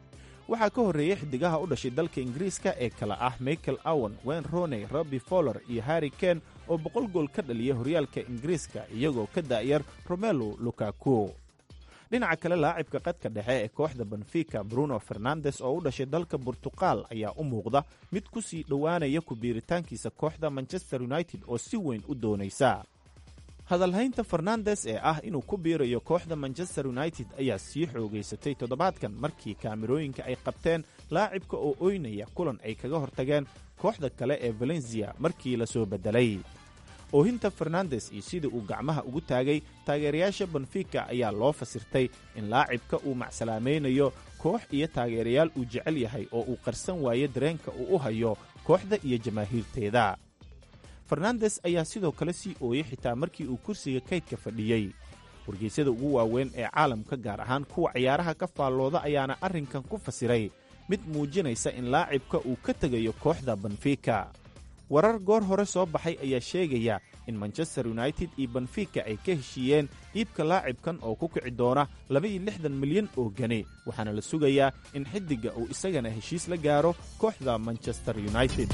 waxaa ka horreeyey xidigaha u dhashay dalka ingiriiska ee kale ah michael awan wen roney robby foller iyo harri ken oo boqol gool ka dhaliyay horyaalka ingiriiska iyagoo ka daa'yar romelo lukaku dhinaca kale laacibka qadka dhexe ee kooxda benfica bruno fernandes oo u dhashay dalka burtuqal ayaa u muuqda mid ku sii dhowaanaya ku biiritaankiisa kooxda manchester united oo si weyn u doonaysa hadalhaynta fernandes ee ah inuu ku biirayo kooxda manchester united ayaa sii xoogaysatay toddobaadkan markii kaamirooyinka ay qabteen laacibka oo oynaya kulan ay kaga hortageen kooxda kale ee valencia markii la soo beddelay oohinta fernandes iyo sidii uu gacmaha ugu taagay taageerayaasha benfica ayaa loo fasirtay in laacibka uu macsalaamaynayo koox iyo taageerayaal uu jecel yahay oo uu qarsan waayo dareenka uu u hayo kooxda iyo jamaahiirteeda fernandes ayaa sidoo kale sii ooyey xitaa markii uu kursiga kaydka fadhiyey wargeysyada ugu waaweyn ee caalamka gaar ahaan kuwa ciyaaraha ka faallooda ayaana arrinkan ku fasiray mid muujinaysa in laacibka uu ka tegayo kooxda benfica warar goor hore soo baxay ayaa sheegaya in manchester united iyo benfica ay ka heshiiyeen iibka laacibkan oo ku kici doona labaiyo lixdan milyan oo geni waxaana la sugayaa in xiddigga uu isagana heshiis la gaaro kooxda manchester united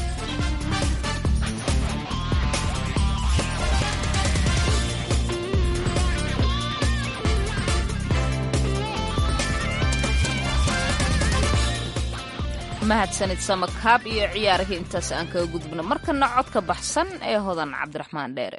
mahadsanid samakaab iyo ciyaarihii intaas aan kaga gudubno markana codka baxsan ee hodan cabdiraxmaan dheere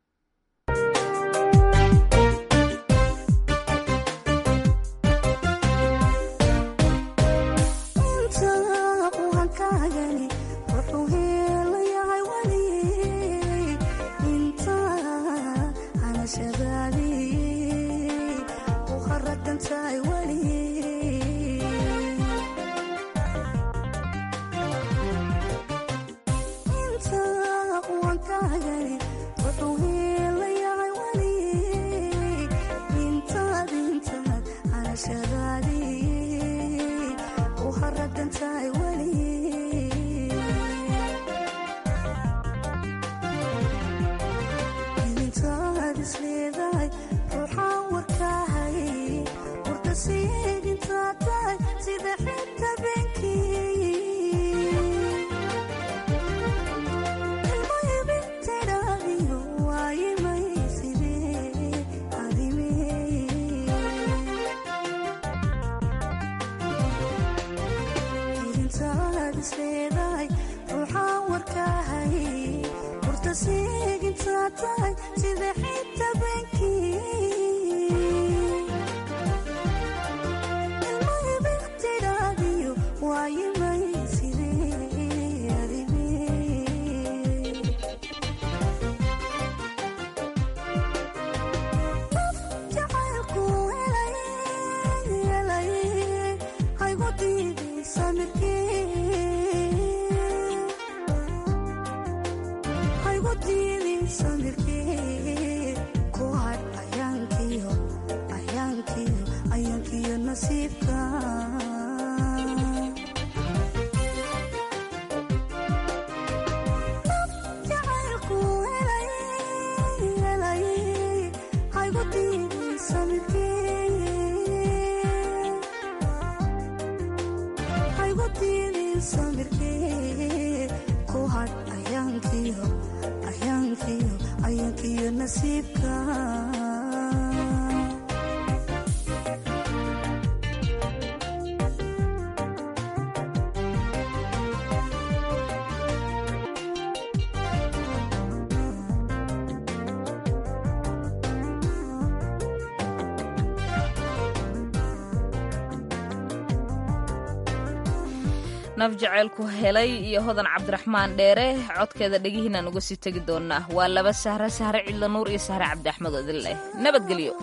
naf jaceylku helay iyo hodan cabdiraxmaan dheere codkeeda dhegihiinaan uga sii tegi doonaa waa laba sahre sahre cidla nuur iyo sahre cabdiaxmed oo idin leh nabadgelyo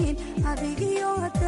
adigiyo